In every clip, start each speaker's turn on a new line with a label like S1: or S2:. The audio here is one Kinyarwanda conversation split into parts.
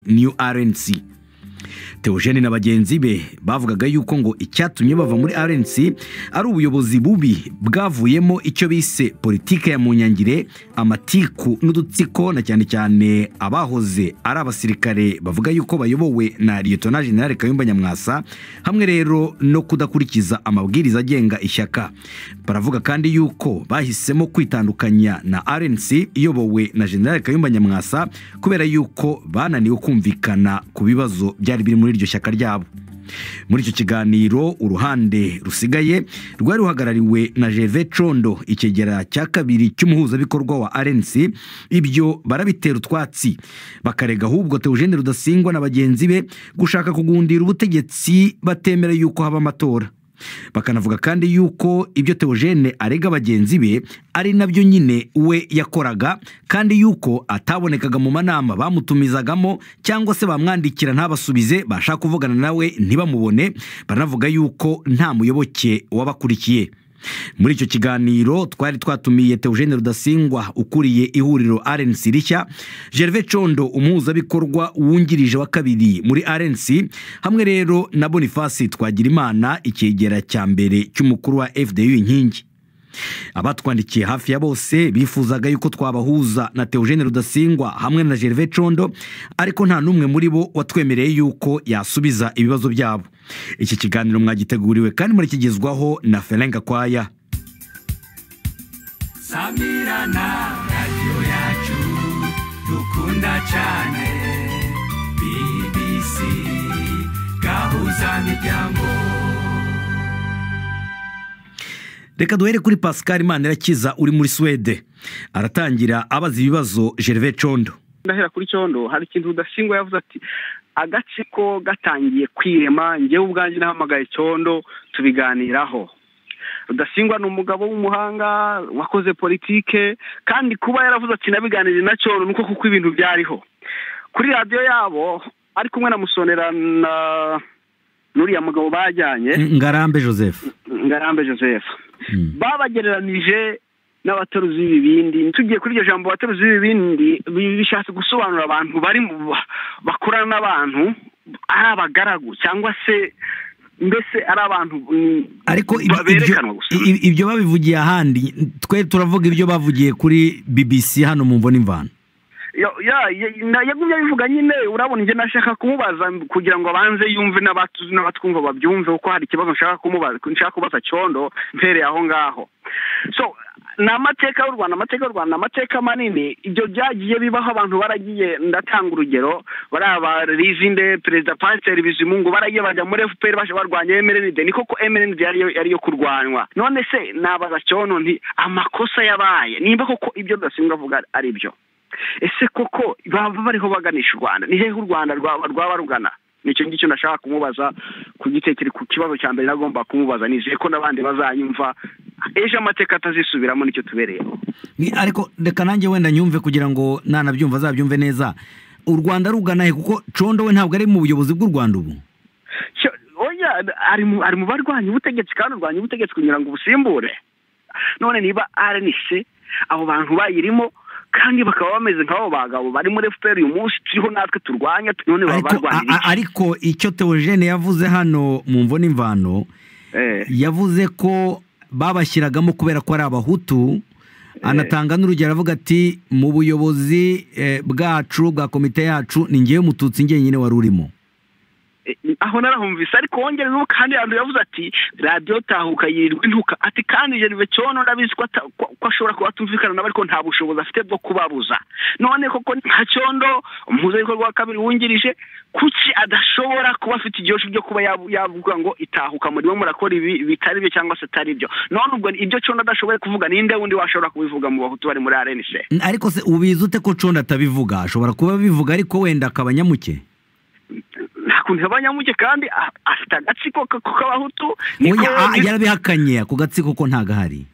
S1: new rnc Theogene na bagenzi be bavugaga yuko ngo icyatumye bava muri rnc ari ubuyobozi bubi bwavuyemo icyo bise politike ya munyangire amatiku n'udutsiko na cyane cyane abahoze ari abasirikare bavuga yuko bayobowe na liyetona generale kayumba nyamwasa hamwe rero no kudakurikiza amabwiriza agenga ishyaka baravuga kandi yuko bahisemo kwitandukanya na rnc iyobowe na generale kayumba nyamwasa kubera yuko bananiwe kumvikana ku bibazo byari biri muri iryo shyaka ryabo muri icyo kiganiro uruhande rusigaye rwari ruhagarariwe na jeve condo ikigera cya kabiri cy'umuhuzabikorwa wa rnc ibyo barabitera utwatsi bakarega ahubwo teogene rudasingwa na bagenzi be gushaka kugundira ubutegetsi batemera yuko haba amatora bakanavuga kandi yuko ibyo teogene arega bagenzi be ari nabyo nyine we yakoraga kandi yuko atabonekaga mu manama bamutumizagamo cyangwa se bamwandikira ntabasubize bashaka kuvugana nawe ntibamubone baranavuga yuko nta muyoboke wabakurikiye muri icyo kiganiro twari twatumiye teogene rudasingwa ukuriye ihuriro rnc rishya gerve condo umuhuzabikorwa wungirije wa kabiri muri rnc hamwe rero na bonifasi twagirimana ikigera cya mbere cy'umukuru wa fdu inkingi abatwandikiye hafi ya bose bifuzaga yuko twabahuza na teogene rudasingwa hamwe na gerve condo ariko nta n'umwe muri bo watwemereye yuko yasubiza ibibazo byabo iki kiganiro mwagiteguriwe kandi murakigezwaho na ferenga kwaya
S2: samirana radiyo yacu dukunda cyane bbc gahuza miryango
S1: reka duhere kuri pascal manirakiza uri muri suwede aratangira abaza ibibazo gerve condo
S3: ndahera kuri cyondo hari ikintu rudasingwa yavuze ati agatsiko gatangiye kwirema njyewe ubwanjye nahamagaye cyondo tubiganiraho rudasingwa ni umugabo w'umuhanga wakoze politike kandi kuba yaravuze ati nabiganiriye na cyondo ni uko kuko ibintu byariho kuri radiyo yabo ari kumwe na musonera na n'uriya mugabo bajyanye
S1: ngarambe joseph
S3: ngarambe joseph babagereranije n'abataruzi b'ibibindi tugiye kuri iryo jambo abataruzi b'ibibindi bishatse gusobanura abantu bari bakorana n'abantu ari abagaragu cyangwa se mbese ari abantu
S1: ariko ibyo babivugiye ahandi twe turavuga ibyo bavugiye kuri bbc hano mu mvune imvano
S3: yagumye abivuga nyine urabona njye nashaka kumubaza kugira ngo abanze yumve n'abatwumva babyumve kuko hari ikibazo nshaka kumubaza nshaka kubaza cyondo mpereye aho ngaho so ni amateka y'u rwanda amateka y'u rwanda amateka manini ibyo byagiye bibaho abantu baragiye ndatanga urugero bariya ba rizinde perezida pasiteri bizimungu baragiye bajya muri fpr baje barwanya mrnd ni koko mrnd yariyo kurwanywa none se nabaza cyondo nti amakosa yabaye nimba koko ibyo rudasimbwa avuga ari byo ese koko baba bariho baganisha u rwanda ni hehe u rwanda rwaba rugana nicyo ngicyo nashaka kumubaza ku gitekerezo ku kibazo cya mbere nagomba kumubaza nizeye ko n'abandi bazayumva ejo amateka atazisubiramo nicyo tubereyeho
S1: ariko reka nanjye wenda nyumve kugira ngo nanabyumva azabyumve neza u rwanda rugana he kuko condo we ntabwo ari mu buyobozi bw'u rwanda ubu
S3: ari mu barwanya ubutegetsi kandi urwanya ubutegetsi kugira ngo ubusimbure none niba arenise abo bantu bayirimo kandi bakaba bameze nk'abo bagabo bari muri fpr uyu munsi turiho natwe turwanya none baba barwanya
S1: ariko icyo teogene yavuze hano mu mvo n'imvano yavuze ko babashyiragamo kubera ko ari abahutu anatanga n'urugero avuga ati mu buyobozi bwacu bwa komite yacu ni ngewe mututsi njyenyine wari urimo
S3: aho narahumvise ariko wongere n'ubu kandi yandu yavuze ati radiyo tahuka yirirwa intuka ati kandi jeneve cyono ndabizi ko ashobora kuba atumvikana nawe ariko nta bushobozi afite bwo kubabuza none koko nka cyondo umuhuzabikorwa wa kabiri wungirije kuki adashobora kuba afite igihe byo kuba yavuga ngo itahuka murimo murakora ibi bitari byo cyangwa se atari byo none ubwo ibyo cyondo adashoboye kuvuga ninde wundi washobora kubivuga mu bahutu bari muri arenise
S1: ariko se ubizi ute ko cyondo atabivuga ashobora kuba abivuga ariko wenda akaba nyamuke
S3: ukuntu abanyamuke kandi afite agatsiko k'abahutu
S1: yarabihakanye ako gatsiko ko ntagahari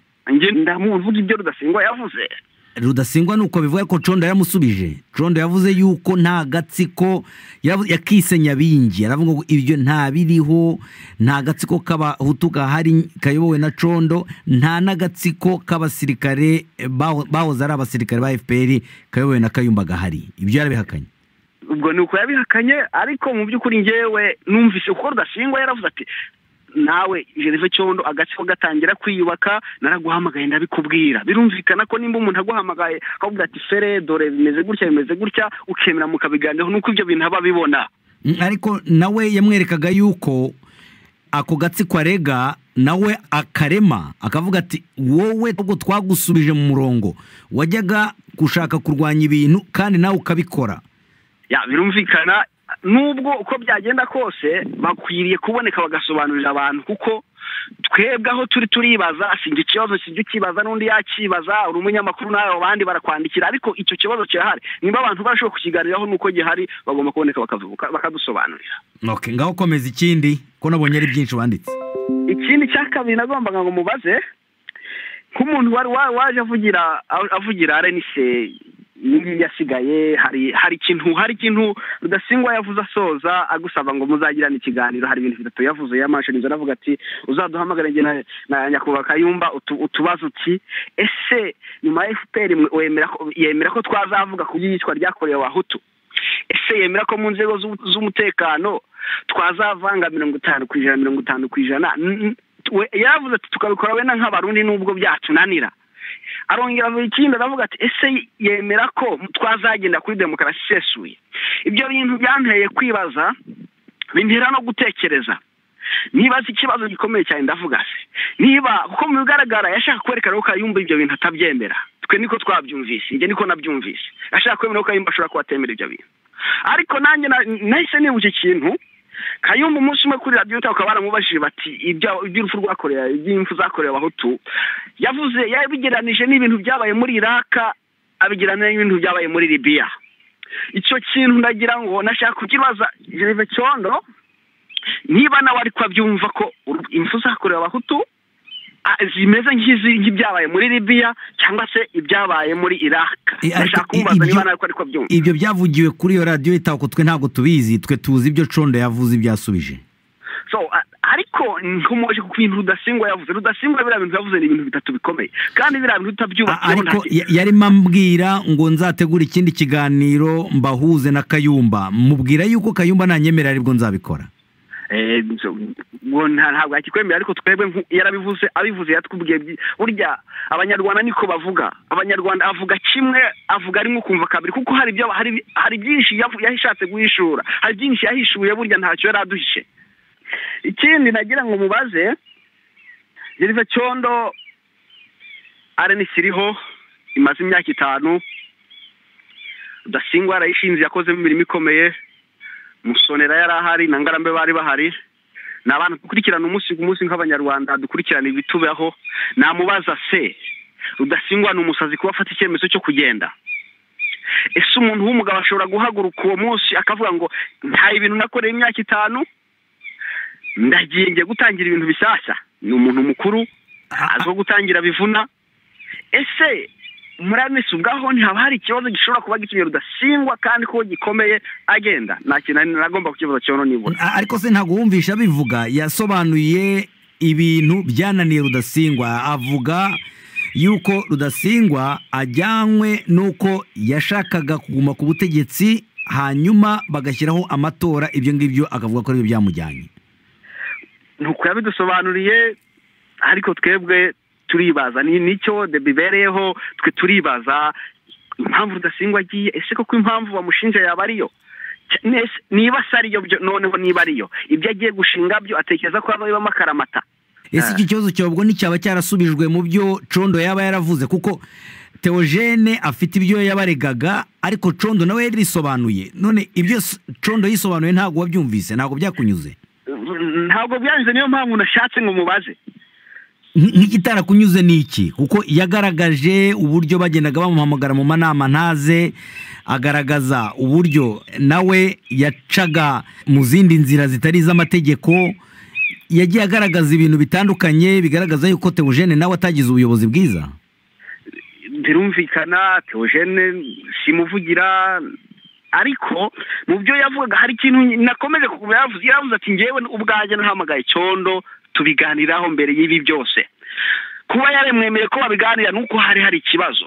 S3: ndamuvuga ibyo rudasingwa yavuze
S1: rudasingwa ni uko bivuga ko condo yaramusubije condo yavuze yuko nta gatsiko yakise nyabingi aravuga ngo ibyo nta biriho nta gatsiko k'abahutu gahari kayobowe na condo nta n'agatsiko k'abasirikare bahoze ari abasirikare ba fpr kayobowe na kayumba gahari ibyo yarabihakanye
S3: ubwo ni uko yabihakanye ariko mu by'ukuri ngewe numvise uko rudashingwa yaravuze ati nawe gereve cyondo agace ko gatangira kwiyubaka naraguhamagaye ndabikubwira birumvikana ko nimba umuntu aguhamagaye akavuga ati fere dore bimeze gutya bimeze gutya ukemera mukabiganiraho nuko ibyo bintu aba abibona
S1: ariko nawe yamwerekaga yuko ako gatsiko arega nawe akarema akavuga ati wowe ntabwo twagusubije mu murongo wajyaga gushaka kurwanya ibintu kandi nawe ukabikora
S3: ya birumvikana nubwo uko byagenda kose bakwiriye kuboneka bagasobanurira abantu kuko twebwe aho turi turibaza singa ikibazo kijya ukibaza n'undi yakibaza uri umunyamakuru nawe abandi barakwandikira ariko icyo kibazo kirahari niba abantu barashobora kukiganiraho nuko gihari bagomba kuboneka bakavuga bakadusobanurira
S1: Ok, ngaho komeza ikindi ko nabonye ari byinshi wanditse
S3: ikindi cya kabiri nagombaga ngo mubaze nk'umuntu wari wa- waje avugira avugira arenise iyi ngiyi yasigaye hari hari ikintu hari ikintu rudasingwa yavuze asoza agusaba ngo muzagirane ikiganiro hari ibintu bitatu yavuze yamashinze aravuga ati uzaduhamagare njye na- na nyakubahwa kayumba utu- utubaze uti ese nyuma ya fpr mwe- wemera ko- yemera ko twazavuga ku by'iyicwa ryakorewe abahutu ese yemera ko mu nzego z'u- z'umutekano twazavanga mirongo itanu ku ijana mirongo itanu ku ijana N- n- we- yaravuze ati tukabikora wenda nk'abarundi nubwo byatunanira arongera mu ikindi aravuga ati ese yemera ko twazagenda kuri demokarasi isesuye ibyo bintu byanteye kwibaza bintera no gutekereza nibaza ikibazo gikomeye cyane ndavuga se niba kuko mu bigaragara yashaka kwerekana ko kayumba ibyo bintu atabyemera twe niko twabyumvise njye niko nabyumvise ashaka kwemera ko kayumba ashobora kuba atemera ibyo bintu ariko nanjye na- nahise nibuka ikintu kayumba umunsi umwe kuri radiyo ukaba baramubajije bati ibya- iby'urupfu rwakorewe iby'impfu zakorewe abahutu yavuze yabigereranije n'ibintu byabaye muri iraka abigereranije n'ibintu byabaye muri libiya icyo kintu ndagira ngo nashaka kukibaza gereve cyondo niba nawe ariko abyumva ko uru- impfu zakorewe abahutu ah, zimeze nk'izi- nk'ibyabaye muri libiya cyangwa se ibyabaye muri iraka
S1: Eh, ariko
S3: nashaka
S1: i-
S3: kumubaza
S1: ibyo-
S3: niba nawe ariko abyumva
S1: ibyo byavugiwe kuri iyo radiyo yitaho ko twe ntabwo tubizi twe tuzi ibyo condo yavuze ibyo yasubije
S3: so a- ariko nkomoje ku bintu rudasingwa yavuze rudasingwa biriya bintu yavuze ni ibintu bitatu bikomeye kandi biriya bintu
S1: A-
S3: utabyubatseho nta
S1: ariko
S3: kintu-
S1: ya- yarimo ambwira ngo nzategure ikindi kiganiro mbahuze na kayumba mubwira yuko kayumba nanyemera aribwo nzabikora
S3: Eh, so, ngo nta- ntabwo yakikwemera ariko twebwe nku- yarabivuze abivuze yatubwiye byi- burya abanyarwanda niko bavuga abanyarwanda avuga kimwe avuga rimwe ukumva kabiri kuko hari ibyo hari hari byinshi yavu- yashatse guhishura hari byinshi yahishuye burya ntacyo yari aduhishe ikindi nagira ngo mubaze gereve cyondo arenisi iriho imaze imyaka itanu rudasingwa yarayishinze yakozemo imirimo ikomeye musonera yari ahari na ngarambe bari bahari ni abantu dukurikirana umunsi ku munsi nk'abanyarwanda dukurikirana ibitubaho namubaza se rudasingwa ni umusazi kuba afata icyemezo cyo kugenda ese umuntu w'umugabo ashobora guhaguruka uwo munsi akavuga ngo nta ibintu nakoreye imyaka itanu ndagiye ngiye gutangira ibintu bishyashya ni umuntu mukuru azwiho gutangira bivuna ese muri anisi ubwaho ntihaba hari ikibazo gishobora kuba gitumye rudasingwa kandi ko gikomeye agenda nta kintu nari nagomba kukibaza cyono nibura
S1: A- ariko se ntabwo wumvisha abivuga yasobanuye ibintu byananiye rudasingwa avuga yuko rudasingwa ajyanywe n'uko yashakaga kuguma ku butegetsi hanyuma bagashyiraho amatora ibyo ngibyo akavuga ko aribyo byamujyanye
S3: ntuko yabidusobanuriye ariko twebwe turibaza ni nicyo de bibereyeho twe turibaza impamvu rudasingwa agiye ese koko impamvu bamushinja yaba ariyo Cy- nese- niba se ariyo byo- noneho niba ariyo ibyo agiye gushinga byo atekereza ko hazabibamo akaramata
S1: ese iki kibazo cyobwo nticyaba cyarasubijwe mu byo condo yaba yaravuze kuko teogene afite ibyo yabaregaga ariko condo nawe yarisobanuye none ibyo s- condo yisobanuye ntabwo wabyumvise ntabwo byakunyuze
S3: ntabwo byanze niyo mpamvu nashatse ngo mubaze
S1: Nk- nk'ikitarakunyuze ni iki kuko yagaragaje uburyo bagendaga bamuhamagara mu manama ntaze agaragaza uburyo nawe yacaga mu zindi nzira zitari iz'amategeko yagiye agaragaza ibintu bitandukanye bigaragaza yuko teogene nawe atagize ubuyobozi bwiza
S3: birumvikana teogene simuvugira ariko mu byo yavugaga hari ikintu nakomeje kuba yavuze yaravuze ati ngewe ubwanjye nahamagaye cyondo tubiganiraho mbere y'ibi byose kuba yaremwemeye ko babiganira nuko hari hari ikibazo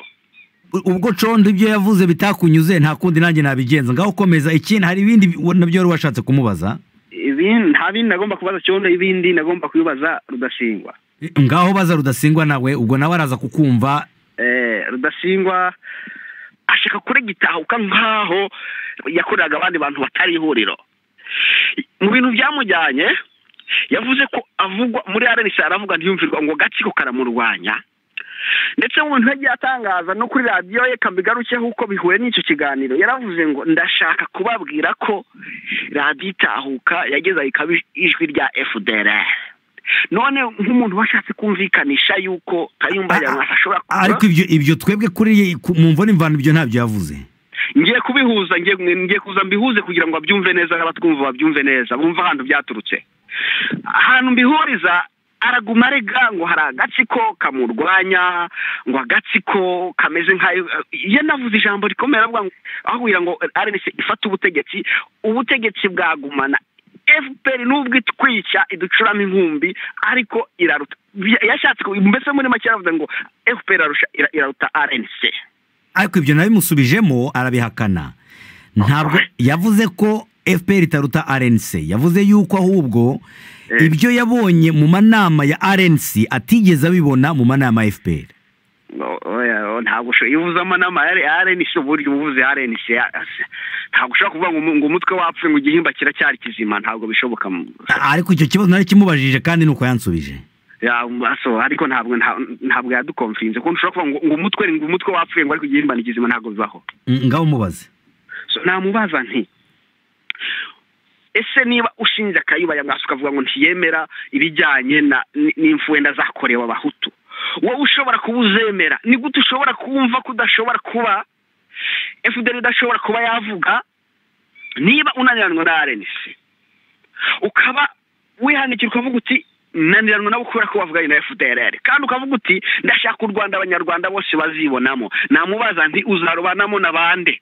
S1: ubwo condo ibyo yavuze bitakunyuze nta kundi nanjye nabigenza ngaho ukomeza ikindi hari ibindi nabyo wari washatse kumubaza
S3: ibindi nta bindi nagomba kubaza cyondo ibindi nagomba kubibaza rudashingwa
S1: ngaho baza rudasingwa nawe ubwo nawe araza kukumva
S3: eh rudashingwa ashaka kuregitahuka nkaho yakoreraga abandi bantu batari ihuriro mu bintu byamujyanye yavuze ko avugwa muri arenisi aravuga ntiyumvirwa ngo gatsiko karamurwanya ndetse mu bintu yagiye atangaza no kuri radiyo ye kambigarukeho uko bihuye n'icyo kiganiro yaravuze ngo ndashaka kubabwira ko radiyo itahuka yageze ikaba ijwi rya fdr none nk'umuntu washatse kumvikanisha yuko kayumba yamwasa ashobora kuba
S1: ariko ibyo ibyo twebwe kuri mu mvune imvano ibyo ntabyo yavuze
S3: ngiye kubihuza ngiye ngiye kuza mbihuze kugira ngo babyumve neza n'abatwumva babyumve neza bumve ahantu byaturutse ahantu mbihuriza araguma arega ngo hari agatsiko kamurwanya ngo agatsiko kameze nk'ayo iyo navuze ijambo rikomeye aravuga ngo ahubwira ngo arenise ifata ubutegetsi ubutegetsi bwagumana fpr nubwo itwica iducuramo inkumbi ariko iraruta yashatse mbese muri make aravuga ngo fpr iraruta rnc
S1: ariko ibyo nabimusubijemo arabihakana ntabwo yavuze ko fpr itaruta rnc yavuze yuko ahubwo ibyo yabonye mu manama ya rnc atigeze abibona mu manama ya fpr
S3: ntabwo ushobora iyo uvuze amanama ya rnc uburyo uba uvuze rnc ntabwo ushobora kuvuga ngo umutwe wapfuye ngo igihimba kiracyari kizima ntabwo bishoboka
S1: ariko icyo kibazo nari kimubajije kandi ni uko yansubije
S3: ariko ntabwo ntabwo yadukomfinze kuko ushobora kuvuga ngo umutwe ngo umutwe wapfuye ngo ariko igihimba ni kizima ntabwo bibaho
S1: ngaho umubaze
S3: namubaza nti ese niba ushinja akayibaya mwasi ukavuga ngo ntiyemera ibijyanye n'imfwenda zakorewe abahutu wowe ushobora kuba uzemera ni gute ushobora kumva ko udashobora kuba efuperi idashobora kuba yavuga niba unaniranwa na arenisi ukaba wihanikira ukavuga uti naniranwa nawe kubera ko wavuganye na efuperi kandi ukavuga uti ndashaka u rwanda abanyarwanda bose bazibonamo namubaza nti uzarubanamo na bande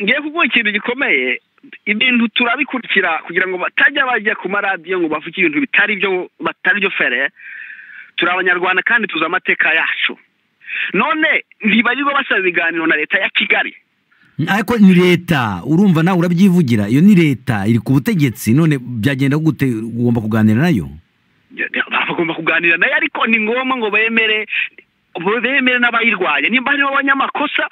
S3: ngiye kuguha ikintu gikomeye ibintu turabikurikira kugira ngo batajya bajya ku maradiyo ngo bavuge ibintu bitari byo batari byo fere turi abanyarwanda kandi tuzi amateka yacu none ntibarirwa basaba ibiganiro na leta ya kigali
S1: ariko ni leta urumva nawe urabyivugira iyo ni leta iri ku butegetsi none byagenda gute ugomba kuganira nayo
S3: bagomba kuganira nayo ariko ni ngombwa ngo bemere bemere n'abayirwaye nimba harimo abanyamakosa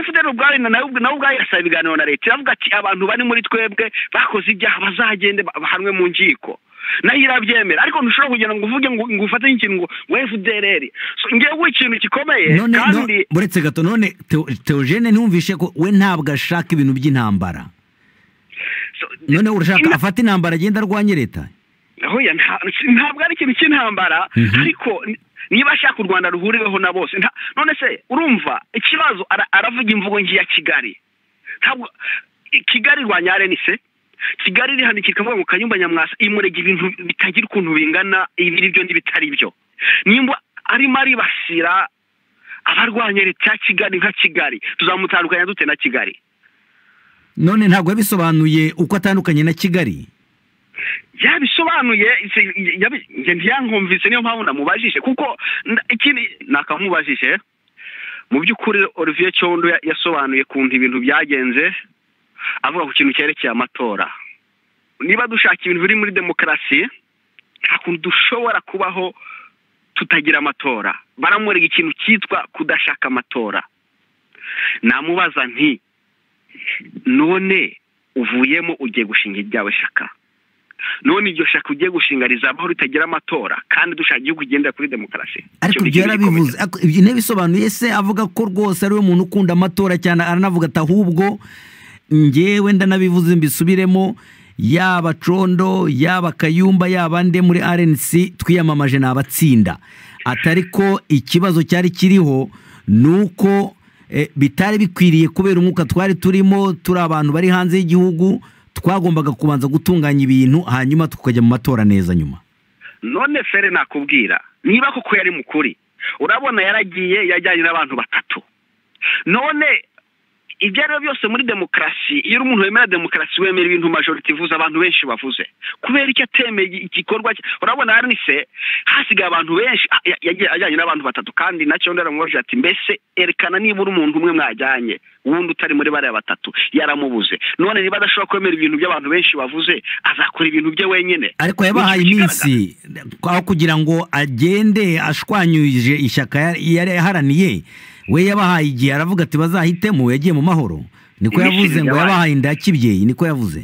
S3: fdr ubwayo nawe ubwayo irasaba ibiganiro na leta iravuga ati abantu bari muri twebwe bakoze ibyaha bazagende bahanwe mu nkiko nayo irabyemera ariko ntushobora kugira ngo uvuge ngo ufate nk'ikintu ngo fdr ngewe we ikintu gikomeye kandi
S1: uretse gato none teogene ntumvishe ko we ntabwo ashaka ibintu by'intambara none urashaka afata intambara agenda arwanye leta
S3: ntabwo ari ikintu cy'intambara ariko niba ashaka u rwanda ruhuriweho na bose none se urumva ikibazo aravuga imvugo ngiya kigali ntabwo kigali irwanya arenise kigali irihanikira ikavuga ngo kanyumba nyamwasa imurega ibintu bitagira ukuntu bingana ibiri byo n'ibitari byo nimba arimo aribasira abarwanya leta ya kigali nka kigali tuzamutandukanya dute na kigali
S1: none ntabwo yabisobanuye uko atandukanye na kigali
S3: yabisobanuye ntiyankumvise niyo mpamvu namubajije kuko ikindi nakamubajije mu by'ukuri olivier cyondo yasobanuye kuntu ibintu byagenze avuga ku kintu cyerekeye amatora niba dushaka ibintu biri muri demokarasi nta kuntu dushobora kubaho tutagira amatora baramurega ikintu cyitwa kudashaka amatora namubaza nti none uvuyemo ugiye gushinga ibyawe shaka none iryo shaka ugiye gushinga rizabaho ritagira amatora kandi dushaka igihugu kigendera kuri demokarasi
S1: ariko ibyo yarabivuze ibyo ntibisobanuye se avuga ko rwose ari we muntu ukunda amatora cyane aranavuga ati ahubwo ngewe ndanabivuze mbisubiremo yaba condo yaba kayumba yaba nde muri rnc twiyamamaje ni abatsinda atari ko ikibazo cyari kiriho ni uko bitari bikwiriye kubera umwuka twari turimo turi abantu bari hanze y'igihugu twagombaga kubanza gutunganya ibintu hanyuma tukajya mu matora neza nyuma
S3: none fere nakubwira niba koko yari mukuri urabona yaragiye yajyanye n'abantu batatu none ibyo ari byo byose muri demokarasi iyo uri umuntu wemera demokarasi wemera ibintu majorite ivuze abantu benshi bavuze kubera icyo atemeye igikorwa urabona arinise hasigaye abantu benshi ajyanye n'abantu batatu kandi nacyo ndaramwoje ati mbese erekana niba uri umuntu umwe mwajyanye uwundi utari muri bariya batatu yaramubuze none niba adashobora kwemera ibintu by'abantu benshi bavuze azakora ibintu bye wenyine
S1: ariko yabahaye iminsi aho kugira ngo agende ashwanyuje ishyaka yari yaharaniye we yabahaye igihe aravuga ati bazahitemo yagiye mu mahoro niko yavuze ngo yabahaye inda yakibyeyi niko yavuze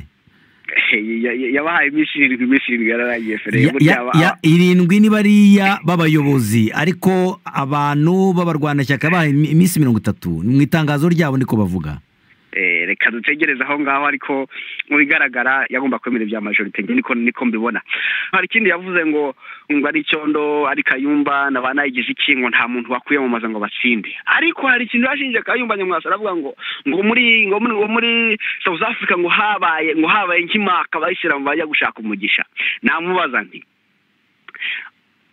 S3: yabahaye iminsi irindwi iminsi irindwi yararangiye
S1: irindwi ni bariya b'abayobozi ariko abantu b'abarwanashyaka bahaye iminsi mirongo itatu mu itangazo ryabo niko bavuga
S3: reka dutegereze aho ngaho ariko mu bigaragara yagomba kwemera ibya majorite niko niko mbibona hari ikindi yavuze ngo ngo ari cyondo ari kayumba na ba nayigize iki ngo nta muntu wakwiyamamaza ngo batsinde ariko hari ikintu yashinje kayumba nyamwasa aravuga ngo ngo muri ngo muri ngo muri South Africa ngo habaye ngo habaye nk'imaka bayishyira mu bajya gushaka umugisha namubaza nti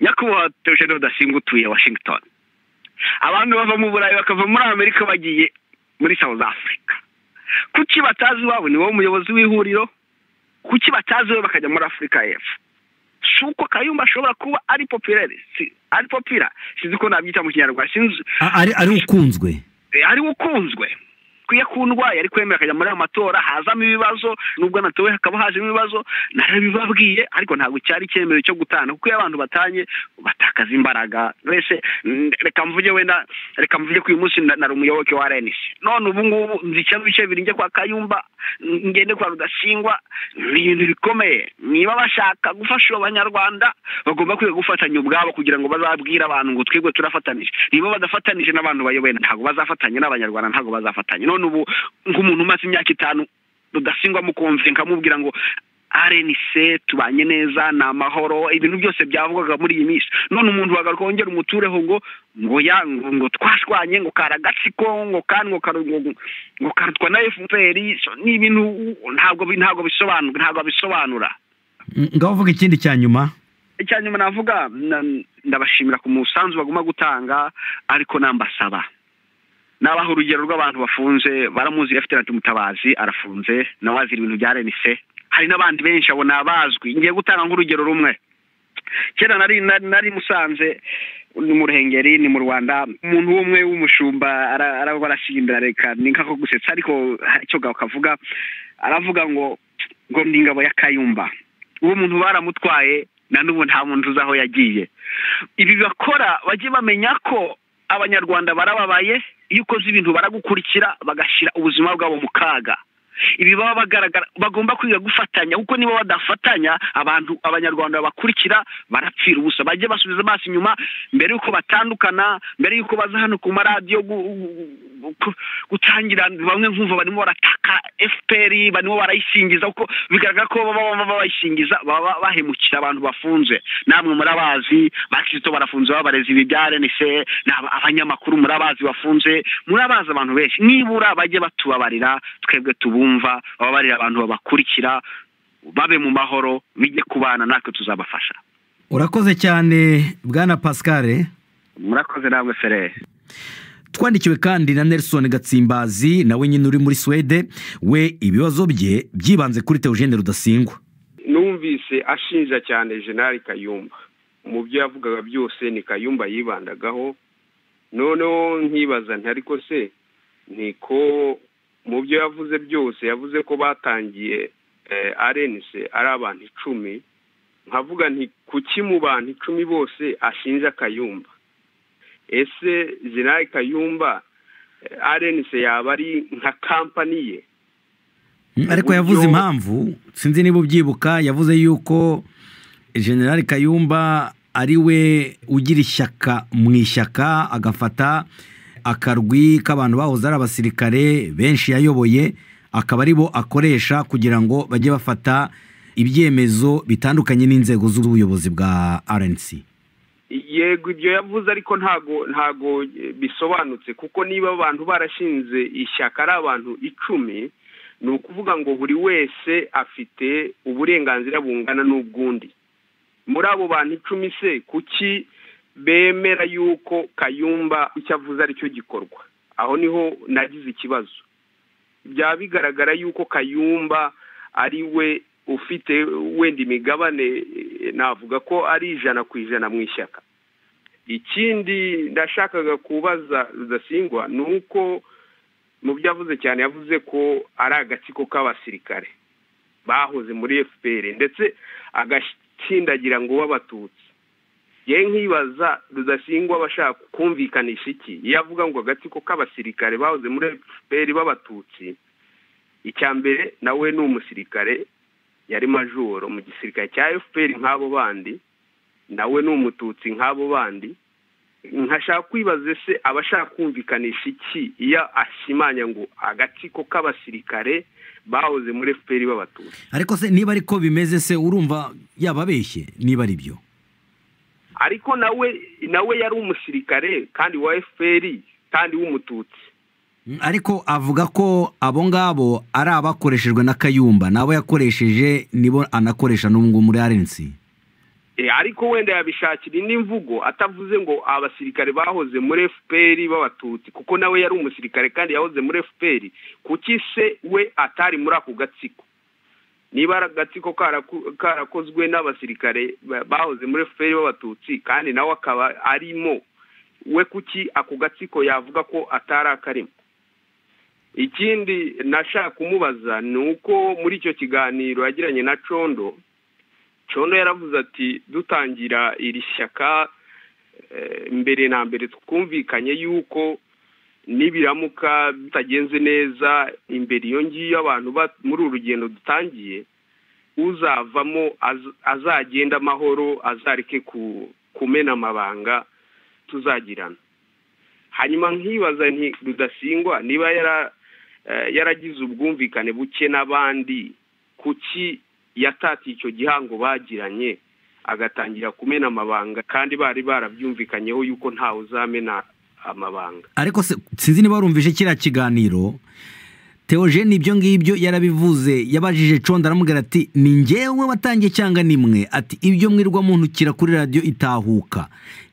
S3: nyakubahwa Theogene Rudasingwa utuye Washington abantu bava mu Burayi bakava muri Amerika bagiye muri South Africa kuki batazi iwabo ni wowe umuyobozi w'ihuriro kuki batazi we bakajya muri afurika y'epfo si uko kayumba ashobora kuba ari popirere ari popira sinzi ko nabyita mu kinyarwanda sinzi
S1: ari ukunzwe
S3: ari ukunzwe iyo akundwaye ari kwemera akajya muri aya matora hazamo ibibazo nubwo anatowe hakaba hajemo ibibazo narabibabwiye ariko ntabwo cyari icyemezo cyo gutana kuko iyo abantu batanye batakaza imbaraga mbese reka mvuge wenda reka mvuge ko uyu munsi nari umuyoboke wa renisi none ubu ngubu nzi ikibazo bice birinjye kwa kayumba ngende kwa rudasingwa ni ibintu bikomeye niba bashaka gufasha abanyarwanda bagomba kwiga gufatanya ubwabo kugira ngo bazabwire abantu ngo twebwe turafatanije niba badafatanije n'abantu bayoboye ntabwo bazafatanya n'abanyarwanda ntabwo bazafatanya none ubu nk'umuntu umaze imyaka itanu rudasingwa mukumve nkamubwira ngo arenise tubanye neza ni amahoro ibintu byose byavugwaga muri iyi minsi none umuntu wagaruka wongera umutureho ngo ngo ya ngo twashwanye ngo karagatsiko ngo kandi ngo ngo karutwa na fpr ni ibintu ntabwo ntabwo bisobanura ntabwo bisobanura
S1: ngaho uvuga ikindi cya nyuma
S3: icya nyuma navuga ndabashimira ku musanzu baguma gutanga ariko nambasaba nabaha urugero rw'abantu bafunze baramuzi refuterante mutabazi arafunze nawe azira ibintu bya renise hari n'abandi benshi abo ni abazwi ngiye gutanga nk'urugero rumwe kera nari nari musanze ni mu ruhengeri ni mu rwanda umuntu umwe w'umushumba araba arasinda reka ni nk'ako gusetsa ariko icyo kavuga aravuga ngo ngo ni ingabo ya kayumba uwo muntu baramutwaye na n'ubu nta muntu uzi aho yagiye ibi bakora bajye bamenya ko abanyarwanda barababaye iyo ukoze ibintu baragukurikira bagashyira ubuzima bwabo mu kaga ibi baba bagaragara bagomba kwiga gufatanya kuko niba badafatanya abantu abanyarwanda babakurikira barapfira ubusa bajye basubiza amaso inyuma mbere y'uko batandukana mbere y'uko baza hano ku maradiyo gutangira bamwe nkumva barimo barataka fpr barimo barayisingiza kuko bigaragara ko baba bayishingiza baba bahemukira abantu bafunze namwe murabazi bakizito barafunze babarezi ibi bya rnc ni abanyamakuru murabazi bafunze murabazi abantu benshi nibura bajye batubabarira twebwe tubumva bababarira abantu babakurikira babe mu mahoro bijye kubana natwe tuzabafasha
S1: urakoze cyane bwana pascal
S3: murakoze namwe ferere
S1: twandikiwe kandi na nelson gatsimbazi nawe nyine uri muri suwede we ibibazo bye byibanze kuri teogene rudasingwa
S4: numvise ashinja cyane jenali kayumba mu byo yavugaga byose ni kayumba yibandagaho noneho nkibaza ariko se niko mu byo yavuze byose yavuze ko batangiye arenise ari abantu icumi nkavuga nti kuki mu bantu icumi bose ashinja kayumba ese jenali kayumba arenise yaba ari nka kampani ye
S1: ariko yavuze impamvu sinzi niba ubyibuka yavuze yuko jenali kayumba ari we ugira ishyaka mu ishyaka agafata akarwi k'abantu bahoze ari abasirikare benshi yayoboye akaba ari bo akoresha kugira ngo bajye bafata ibyemezo bitandukanye n'inzego z'ubuyobozi bwa arenisi
S4: yego ibyo yavuze ariko ntago ntago bisobanutse kuko niba abantu barashinze ishyaka ari abantu icumi ni ukuvuga ngo buri wese afite uburenganzira bungana n'ubwundi muri abo bantu icumi se kuki bemera yuko kayumba icyo avuze aricyo gikorwa aho niho nagize ikibazo byaba bigaragara yuko kayumba ari we ufite wenda imigabane navuga ko ari ijana ku ijana mu ishyaka ikindi ndashakaga kubaza rudasingwa ni uko mu byo avuze cyane yavuze ko ari agatsiko k'abasirikare bahoze muri fpr ndetse agatsindagira ngo b'abatutsi ye nkibaza rudasingwa abashaka kumvikanisha iki iyo avuga ngo agatsiko k'abasirikare bahoze muri fpr b'abatutsi icya mbere nawe ni umusirikare yari majoro mu gisirikare cya fpr nk'abo bandi nawe ni umututsi nk'abo bandi nkashaka kwibaza se abashaka kumvikanisha iki iyo ashimanya ngo agatsiko k'abasirikare bahoze muri fpr b'abatutsi
S1: ariko se niba ariko bimeze se urumva yababeshye niba ari byo
S4: ariko nawe nawe yari umusirikare kandi wa fpr kandi w'umututsi
S1: ariko avuga ko abo ngabo ari abakoreshejwe na kayumba nabo yakoresheje nibo anakoresha n'ubu muri arensi
S4: ariko wenda yabishakira indi mvugo atavuze ngo abasirikare bahoze muri fpr b'abatutsi kuko nawe yari umusirikare kandi yahoze muri fpr kuki se we atari muri ako gatsiko niba ari agatsiko karakozwe n'abasirikare bahoze muri fpr b'abatutsi kandi nawe akaba arimo we kuki ako gatsiko yavuga ko atari akarimo ikindi nashaka kumubaza ni uko muri icyo kiganiro yagiranye na condo condo yaravuze ati dutangira iri shyaka mbere na mbere twumvikanye yuko nibiramuka bitagenze neza imbere iyo ngiyo abantu muri uru rugendo dutangiye uzavamo azagenda amahoro azareke kumena amabanga tuzagirana hanyuma nkibaza rudasingwa niba yaragize ubwumvikane buke n'abandi kuki yatatiye icyo gihango bagiranye agatangira kumena amabanga kandi bari barabyumvikanyeho yuko ntawe uzamena amabanga
S1: ariko sinzi niba warumvise kiriya kiganiro teogene ibyo ngibyo yarabivuze yabajije condo aramubwira ati ni ngewe watangiye cyangwa nimwe ati ibyo mwirwa muntukira kuri radiyo itahuka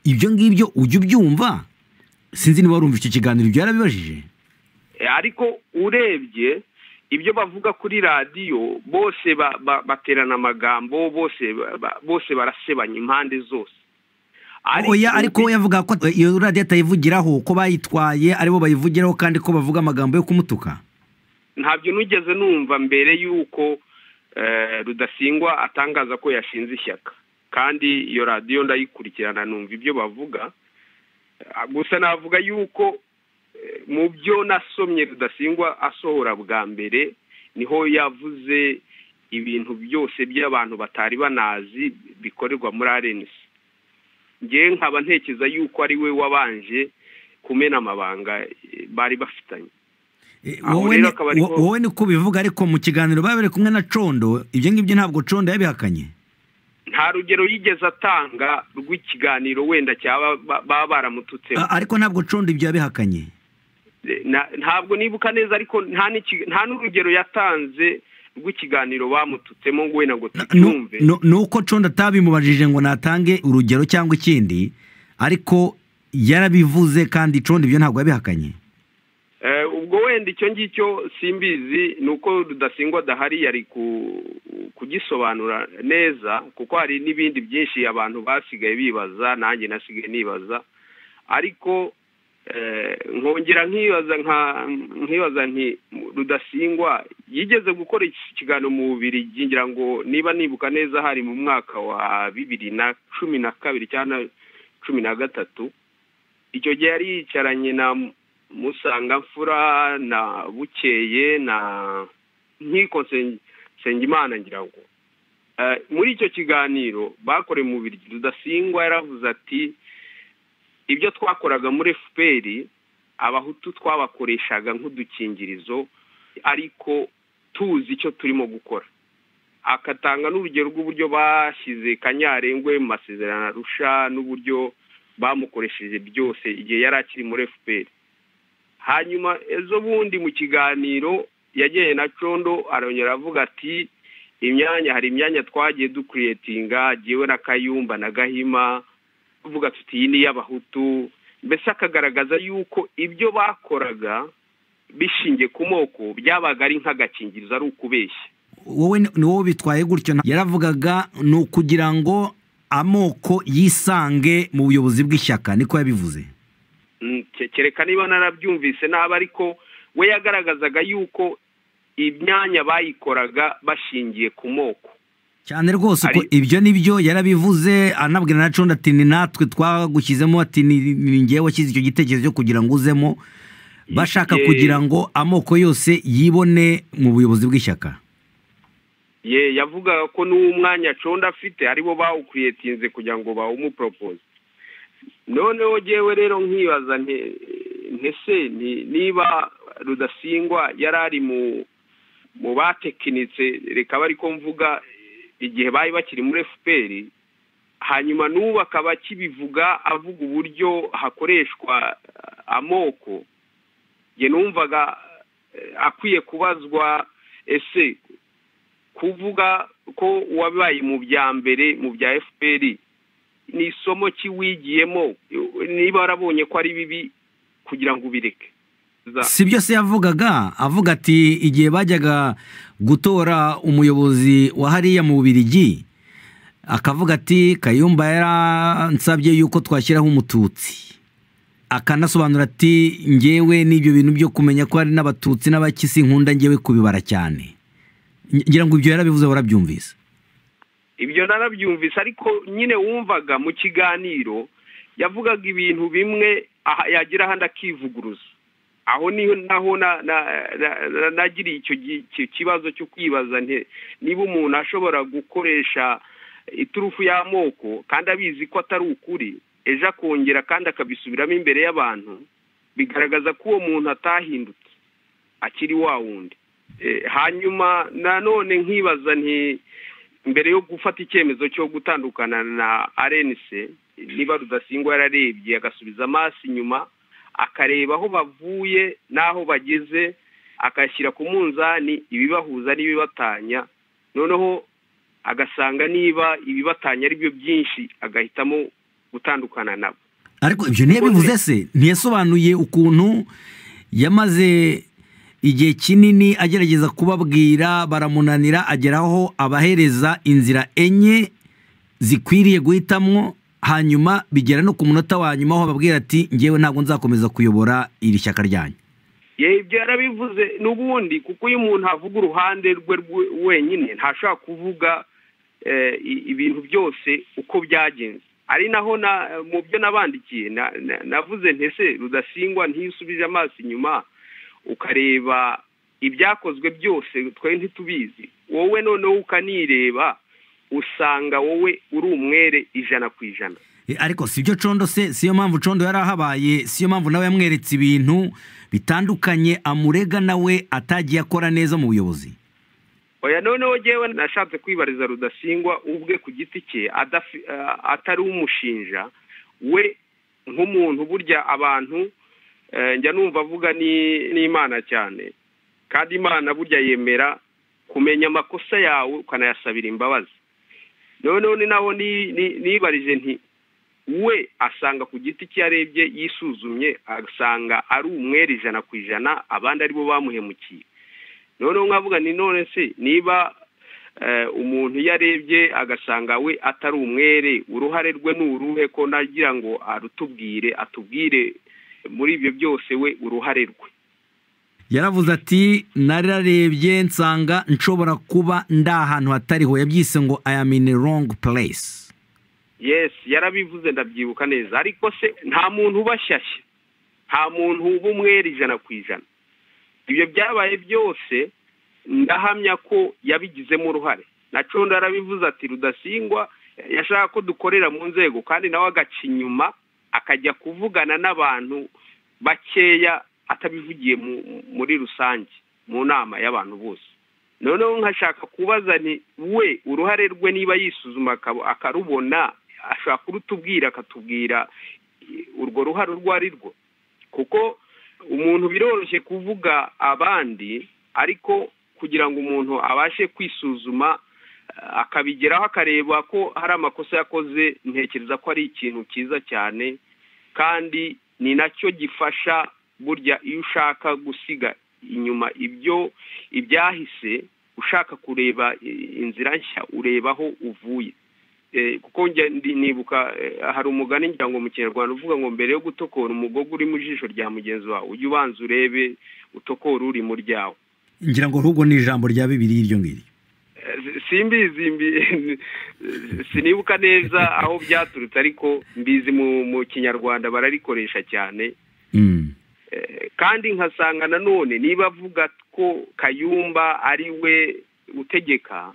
S1: ibyo ngibyo ujya ubyumva sinzi niba warumva icyo kiganiro ibyo yarabibajije
S4: ariko urebye ibyo bavuga kuri radiyo bose baterana amagambo bose barasebanya impande zose
S1: ariko we yavuga ko iyo radiyo atayivugiraho ko bayitwaye aribo bayivugiraho kandi ko bavuga amagambo yo kumutuka
S4: ntabyo nugeze numva mbere y'uko rudasingwa atangaza ko yashinze ishyaka kandi iyo radiyo ndayikurikirana numva ibyo bavuga gusa navuga y'uko mu byo nasomye rudasingwa asohora bwa mbere niho yavuze ibintu byose by'abantu batari banazi bikorerwa muri arenesi ngewe nkaba ntekereza yuko ari we wabanje kumena amabanga bari bafitanye
S1: wowe ni ko ubivuga ariko mu kiganiro baba bari kumwe na condo ibyo ngibyo ntabwo condo yabihakanye
S4: nta rugero yigeze atanga rw'ikiganiro wenda cyaba baba baramututseho
S1: ariko ntabwo condo ibyo yabihakanye
S4: ntabwo nibuka neza ariko nta n'urugero yatanze rw'ikiganiro bamututsemo ngo wenda ngo tubyumve
S1: ni uko condo atabimubajije ngo natange urugero cyangwa ikindi ariko yarabivuze kandi condo ibyo ntabwo yabihakanye
S4: ubwo wenda icyo ngicyo simbizi ni uko rudasingwa adahari yari kugisobanura neza kuko hari n'ibindi byinshi abantu basigaye bibaza nanjye nasigaye nibaza ariko nkongera nkibaza nkibaza nti rudasingwa yigeze gukora ikiganiro mu bubiri ngira ngo niba nibuka neza hari mu mwaka wa bibiri na cumi na kabiri cyangwa cumi na gatatu icyo gihe yari yicaranye na musangamfura na bukeye na nkiko nsengimana ngira ngo muri icyo kiganiro bakoreye umubiri rudasingwa yaravuze ati ibyo twakoraga muri fpr abahutu twabakoreshaga nk'udukingirizo ariko tuzi icyo turimo gukora akatanga n'urugero rw'uburyo bashyize kanyarengwe mu masezerano arusha n'uburyo bamukoresheje byose igihe yari akiri muri fpr hanyuma ejo bundi mu kiganiro yagiye na condo arongera avuga ati imyanya hari imyanya twagiye dukuriyetinga agiwe na kayumba na gahima tuvuga tuti iyi ni iy'abahutu mbese akagaragaza yuko ibyo bakoraga bishingiye ku moko byabaga ari nk'agakingirizo ari ukubeshya
S1: wowe ni wowe bitwaye gutyo yaravugaga ni ukugira ngo amoko yisange mu buyobozi bw'ishyaka niko yabivuze
S4: Mm, ke- kereka niba narabyumvise nabi ariko we yagaragazaga yuko imyanya bayikoraga bashingiye ku moko
S1: cyane rwose uko
S4: Ari-
S1: ibyo nibyo yarabivuze anabwira na condo ati ni natwe twagushyizemo ati ni ni ngewe washyize icyo gitekerezo cyo kugira ngo uzemo bashaka
S4: Ye-
S1: kugira ngo amoko yose yibone mu buyobozi bw'ishyaka
S4: ye yavugaga ko n'uwo mwanya condo afite aribo bawukuriyetinze kugira ngo bawumuporopoze noneho ngewe rero nkibaza nte- ntese ni- niba rudasingwa yari ari mu mu batekinitse reka bari ko mvuga igihe bari bakiri muri fpr hanyuma n'ubu akaba akibivuga avuga uburyo hakoreshwa eh, amoko nge numvaga eh, akwiye kubazwa ese kuvuga ko wabaye mu bya mbere mu bya fpr ni isomo ki wigiyemo niba warabonye ko ari bibi kugira ngo ubireke Za-
S1: si byo se yavugaga avuga ati igihe bajyaga gutora umuyobozi wa hariya mu bubirigi akavuga ati kayumba yaransabye yuko twashyiraho umututsi akanasobanura ati ngewe n'ibyo bintu byo kumenya ko hari n'abatutsi n'abakisi nkunda ngewe kubibara cyane ngira ngo ibyo yarabivuze warabyumvise
S4: ibyo narabyumvise ariko nyine wumvaga mu kiganiro yavugaga ibintu bimwe aha- yagira ahandi akivuguruza aho niho naho na- na- na- na- nagiriye icyo gi- ki- kibazo cyo kwibaza nte- niba umuntu ashobora gukoresha iturufu y'amoko kandi abizi ko atari ukuri ejo akongera kandi akabisubiramo imbere y'abantu bigaragaza ko uwo muntu atahindutse akiri wa wundi Eh, hanyuma nanone nkibaza nti mbere yo gufata icyemezo cyo gutandukana na arenise niba rudasingwa yararebye agasubiza amaso inyuma akareba aho bavuye n'aho bageze akashyira ku munzani ibibahuza n'ibibatanya noneho agasanga niba ibibatanya ari byo byinshi agahitamo gutandukana nabo
S1: ariko ibyo ntiyabivuze se ntiyasobanuye ukuntu yamaze igihe kinini agerageza kubabwira baramunanira ageraho abahereza inzira enye zikwiriye guhitamwo hanyuma bigera no ku munota wa nyuma aho babwira ati ngewe ntabwo nzakomeza kuyobora iri shyaka ryanyu
S4: ye ibyo yarabivuze n'ubundi kuko iyo umuntu avuga uruhande rwe rwe- wenyine ntashobora kuvuga eh, i- ibintu byose uko byagenze ari naho na- mu byo nabandikiye na- na- navuze ntese rudasingwa ntisubije amaso inyuma ukareba ibyakozwe byose twari ntitubizi wowe noneho ukanireba usanga wowe uri umwere ijana ku ijana
S1: E, ariko si byo condo se siyo mpamvu condo yari ahabaye siyo mpamvu nawe yamweretse ibintu bitandukanye amurega nawe atagiye akora neza mu buyobozi
S4: oya noneho ngewe nashatse kwibariza rudasingwa ubwe ku giti cye adafi- eh, atari umushinja we nk'umuntu burya abantu eh, njya numva avuga ni- n'imana cyane kandi imana burya yemera kumenya amakosa yawe ukanayasabira imbabazi noneho ni naho ni- ni- nibarije nti we asanga ku giti cye yarebye yisuzumye asanga ari umwere ijana ku ijana abandi aribo bamuhemukiye noneho nkavuga ni none se niba eh, umuntu iyo arebye agasanga we atari umwere uruhare rwe ni uruhe ko nagira ngo arutubwire atubwire muri ibyo byose we uruhare rwe
S1: yaravuze ati nararebye nsanga nshobora kuba ndi ahantu hatariho yabyise ngo i am in a wrong place
S4: yes yarabivuze ndabyibuka neza ariko se nta muntu ubashyashya nta muntu uba umwera ijana ku ijana ibyo byabaye byose ndahamya ko yabigizemo uruhare nacondo yarabivuze ati rudasingwa yashaka ko dukorera mu nzego kandi nawe agaca inyuma akajya kuvugana n'abantu bakeya atabivugiye mu- muri rusange mu nama y'abantu bose noneho nkashaka kubaza ni we uruhare rwe niba yisuzuma akab- akarubona ashobora kurutubwira akatubwira i- urwo ruhare urwo ari rwo kuko umuntu biroroshye kuvuga abandi ariko kugira ngo umuntu abashe kwisuzuma eh, akabigeraho akareba ko hari amakosa yakoze ntekereza ko ari ikintu cyiza cyane kandi ni nacyo gifasha burya iyo ushaka gusiga inyuma ibyo ibyahise ushaka kureba inzira nshya urebaho uvuye kuko nibuka hari umugani ngira ngo mu kinyarwanda uvuga ngo mbere yo gutokora umugogo uri mu jisho rya mugenzi wawe ujye ubanza urebe utokora uri mu ryawe
S1: ngira ngo ahubwo ni ijambo rya bibiri iryo ngiri
S4: simbizi sinibuka neza aho byaturutse ariko mbizi mu kinyarwanda bararikoresha cyane kandi nkasanga nanone niba avuga ko kayumba ari we utegeka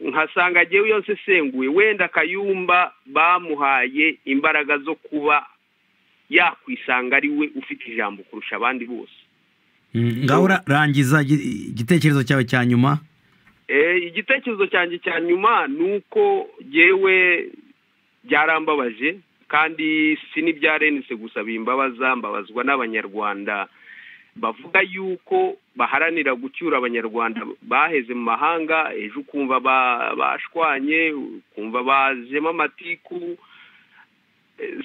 S4: nkasanga agiye yose asenguye wenda kayumba bamuhaye imbaraga zo kuba yakwisanga ari we ufite ijambo kurusha abandi bose
S1: ngaho rangiza igitekerezo cyawe cya nyuma
S4: igitekerezo cyanjye cya nyuma ni uko yewe byarambabaje kandi si n'ibyarenetse gusa bimbabaza mbabazwa n'abanyarwanda bavuga yuko baharanira gucyura abanyarwanda baheze mu mahanga ejo ukumva bashwanye ukumva bajemo amatiku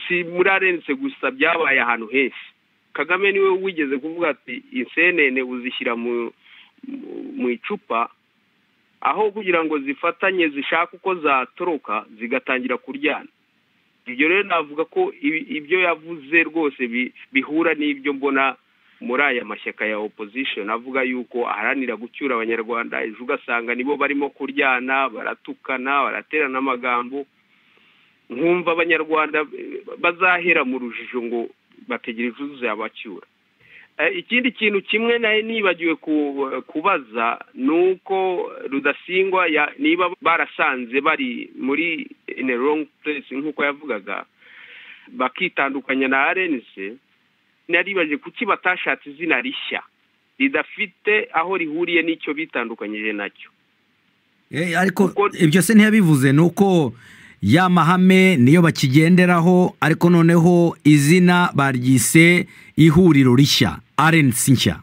S4: si murarenetse gusa byabaye ahantu henshi kagame niwe wigeze kuvuga ati insenene uzishyira mu icupa aho kugira ngo zifatanye zishake uko zatoroka zigatangira kuryana ibyo rero navuga ko ibyo yavuze rwose bihura n'ibyo mbona muri aya mashyaka ya opposition avuga yuko aharanira gucyura abanyarwanda ejo ugasanga nibo barimo kuryana baratukana baraterana amagambo nkumva abanyarwanda bazahera mu rujijo ngo bategereje uzabacyura ikindi kintu kimwe nawe nibagiwe kubaza ni uko rudasingwa niba barasanze bari muri rongi puresi nk'uko yavugaga bakitandukanya na arenise naribaje kuki batashatse izina rishya ridafite aho rihuriye n'icyo bitandukanyije nacyo
S1: ariko ibyo se ntiyabivuze ni uko ya mahame niyo bakigenderaho ariko noneho izina baryise ihuriro rishya arensi nshya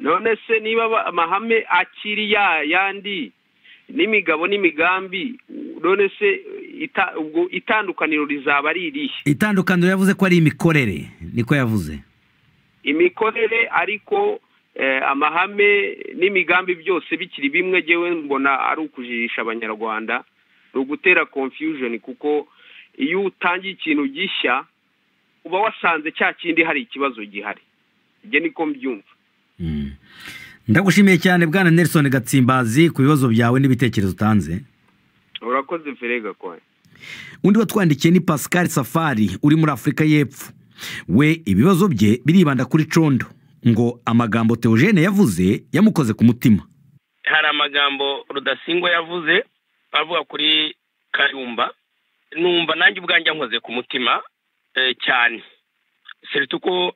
S4: none se niba amahame akiri ya yandi n'imigabo n'imigambi none se ubwo itandukaniro rizaba ari irihe
S1: itandukaniro yavuze ko ari imikorere niko yavuze
S4: imikorere ariko amahame n'imigambi byose bikiri bimwe ngewe mbona ari ukujijisha abanyarwanda ni ugutera confusion kuko iyo utangiye ikintu gishya uba wasanze cya kindi hari ikibazo gihari ibyo niko mbyumva
S1: ndagushimiye cyane bwana nelson gatsimbazi ku bibazo byawe n'ibitekerezo utanze
S4: urakoze ferega kwawe
S1: undi watwandikiye ni pascal safari uri muri afurika y'epfo we ibibazo bye biribanda kuri condo ngo amagambo teogene yavuze yamukoze ku mutima
S5: hari amagambo rudasingwa yavuze bavuga kuri kayumba numva nanjye ubwanjye nkoze ku mutima cyane seretse ko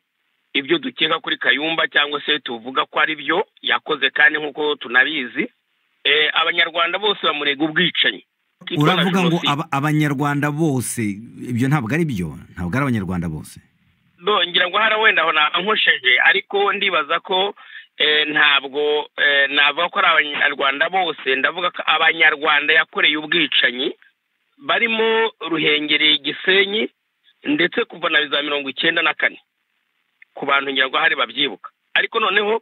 S5: ibyo dukeka kuri kayumba cyangwa se tuvuga ko ari byo yakoze kandi nk'uko tunabizi abanyarwanda bose bamurega ubwicanyi
S1: uravuga ngo abanyarwanda bose ibyo ntabwo ari byo ntabwo ari abanyarwanda bose
S5: ngira ngo hara wenda aho nkosheje ariko ndibaza ko ntabwo navuga ko ari abanyarwanda bose ndavuga ko abanyarwanda yakoreye ubwicanyi barimo ruhengereye igisenyi ndetse kuva na za mirongo icyenda na kane ku bantu ngira ngo hari babyibuka ariko noneho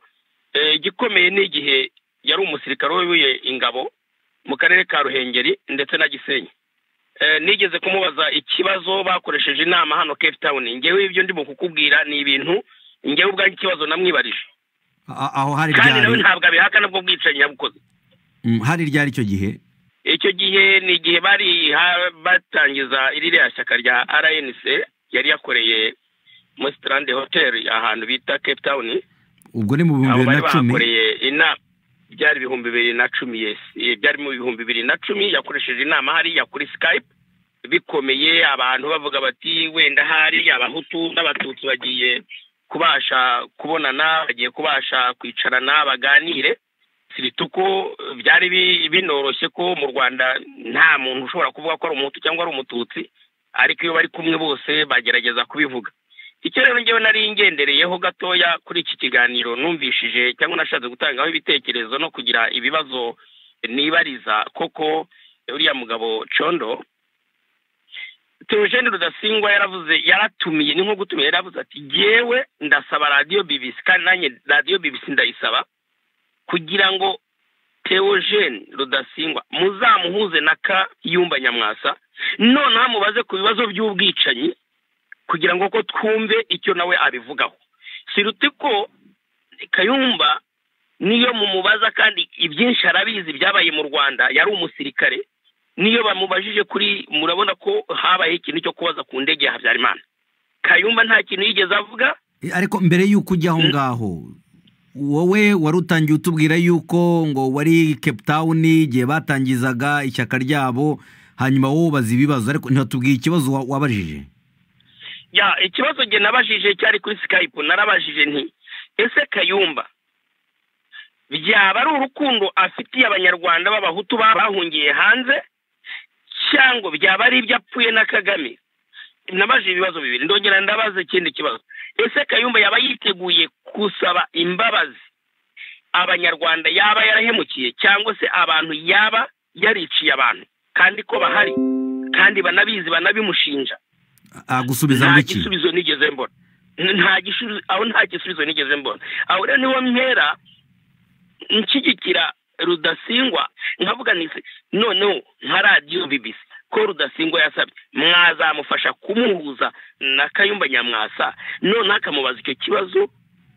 S5: igikomeye ni igihe yari umusirikare wayoboye ingabo mu karere ka ruhengeri ndetse na gisenyi nigeze kumubaza ikibazo bakoresheje inama hano kefu tawuni ngewe ibyo ndimo kukubwira ni ibintu ngewe ubwanjye ikibazo namwibarije
S1: aho hari
S5: kandi nawe ntabwo abihakana bwo bwicanyi yabukoze
S1: hari ryari icyo gihe
S5: icyo gihe ni igihe bari batangiza iriya shyaka rya rnc yari yakoreye muri sitarande hoteli ahantu bita cape town
S1: ubwo ni mu bihumbi bibiri na cumi
S5: inama byari ibihumbi bibiri na cumi byari mu bihumbi bibiri na cumi yakoresheje inama hariya kuri skype bikomeye abantu bavuga bati wenda hari abahutu n'abatutsi bagiye kubasha kubonana bagiye kubasha kwicarana baganire ko byari binoroshye ko mu rwanda nta muntu ushobora kuvuga ko ari umuhutu cyangwa ari umututsi ariko iyo bari kumwe bose bagerageza kubivuga icyo rero ngewe nari ngendereyeho gatoya kuri iki kiganiro numvishije cyangwa nashatse gutangaho ibitekerezo no kugira ibibazo nibariza koko uriya mugabo condo
S4: theogene rudasingwa yaravuze yaratumiye ni nko gutumira yaravuze ati yewe ndasaba radiyo bibisi kandi nanjye radiyo bibisi ndayisaba kugira ngo theogene rudasingwa muzamuhuze na kayumba nyamwasa noneho mubaze ku bibazo by'ubwicanyi kugira ngo ko twumve icyo nawe abivugaho siruta ko kayumba niyo mumubaza kandi ibyinshi arabizi byabaye mu rwanda yari umusirikare niyo bamubajije kuri murabona ko habaye ikintu cyo kubaza ku ndege ya habyarimana kayumba nta kintu yigeze avuga
S1: Eh, ariko mbere y'uko ujya aho ngaho wowe wari utangiye utubwira yuko ngo wari cape town igihe batangizaga ishyaka ryabo hanyuma wowe ubaza ibibazo ariko ntibatubwiye ikibazo wa- wabajije
S4: ya ikibazo njye nabajije cyari kuri skype narabajije nti ese kayumba byaba ari urukundo afitiye abanyarwanda b'abahutu ba- bahungiye hanze cyangwa byaba ari ibyo apfuye na kagame nabajije ibibazo bibiri ndongera ndabaza ikindi kibazo ese kayumba yaba yiteguye gusaba imbabazi abanyarwanda yaba yarahemukiye cyangwa se abantu yaba yariciye abantu kandi ko bahari kandi banabizi banabimushinja
S1: agusubiza
S4: nta
S1: muri iki
S4: gisubizo nigeze mbona nta gisubizo aho nta gisubizo nigeze mbona aho rero niho mpera nshyigikira rudasingwa nkavuga nti noneho nka radiyo bibisi ko rudasingwa yasabye mwazamufasha kumuhuza na kayumba nyamwasa noneho akamubaza icyo kibazo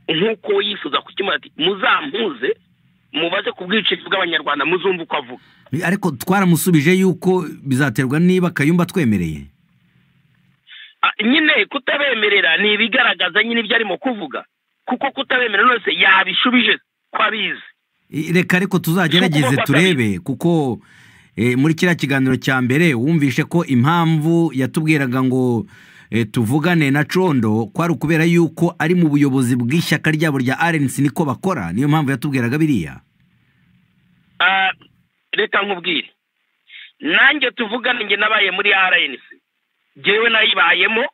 S4: nk'uko we yifuza kukimuha ati muzampuze mubaze ku bwicanyi bw'abanyarwanda muzumve uko avuga
S1: Eh, ariko twaramusubije yuko bizaterwa niba kayumba twemereye
S4: Ah, nyine kutabemerera ni ibigaragaza nyine ibyo arimo kuvuga kuko kutabemerera nose yabishubije ko abizi
S1: Eh, reka ariko tuzagerageze
S4: Kuko
S1: turebe kuko eh, muri kiriya kiganiro cya mbere wumvishe ko impamvu yatubwiraga ngo eh, tuvugane na condo kwari ukubera yuko ari mu buyobozi bw'ishyaka ryabo rya rnc niko bakora niyo mpamvu yatubwiraga biriya
S4: Ah, reka nkubwire nanjye tuvugane njye nabaye muri rnc jyewe nayibayemo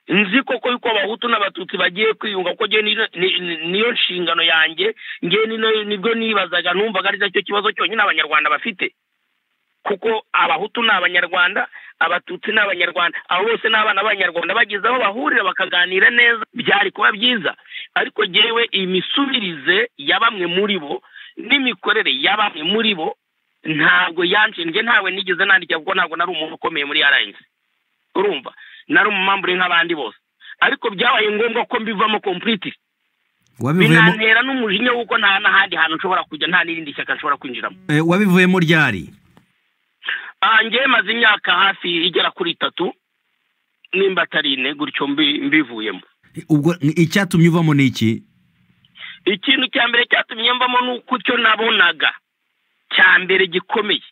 S4: nzi koko yuko abahutu n'abatutsi bagiye kwiyunga kuko jyewe niyo- ni- ni- niyo nshingano yanjye njyewe nino- nibwo nibazaga numvaga ari cyo kibazo cyonyine abanyarwanda bafite kuko abahutu ni abanyarwanda abatutsi ni abanyarwanda abo bose ni abana b'abanyarwanda bageze aho bahurira bakaganira neza byari kuba byiza ariko jyewe imisubirize ya bamwe muri bo n'imikorere ya bamwe muri bo ntabwo yanshinje ntawe nigeze nandika kuko ntabwo nari umuntu ukomeye muri rnc urumva nari umumambure nk'abandi bose ariko byabaye ngombwa ko mbivamo kompuriti
S1: wabivuyemo
S4: binantera n'umujinya w'uko nta n'ahandi hantu nshobora kujya nta n'irindi shyaka nshobora kwinjiramo
S1: eh, wabivuyemo ryari
S4: Ah, njyewe maze imyaka hafi igera kuri itatu nimba atari ine gutyo mbi- mbivuyemo
S1: Eh, ubwo eh, icyatumye uvamo ni iki
S4: ikintu cya mbere cyatumye mbamo ni uko icyo nabonaga cya mbere gikomeye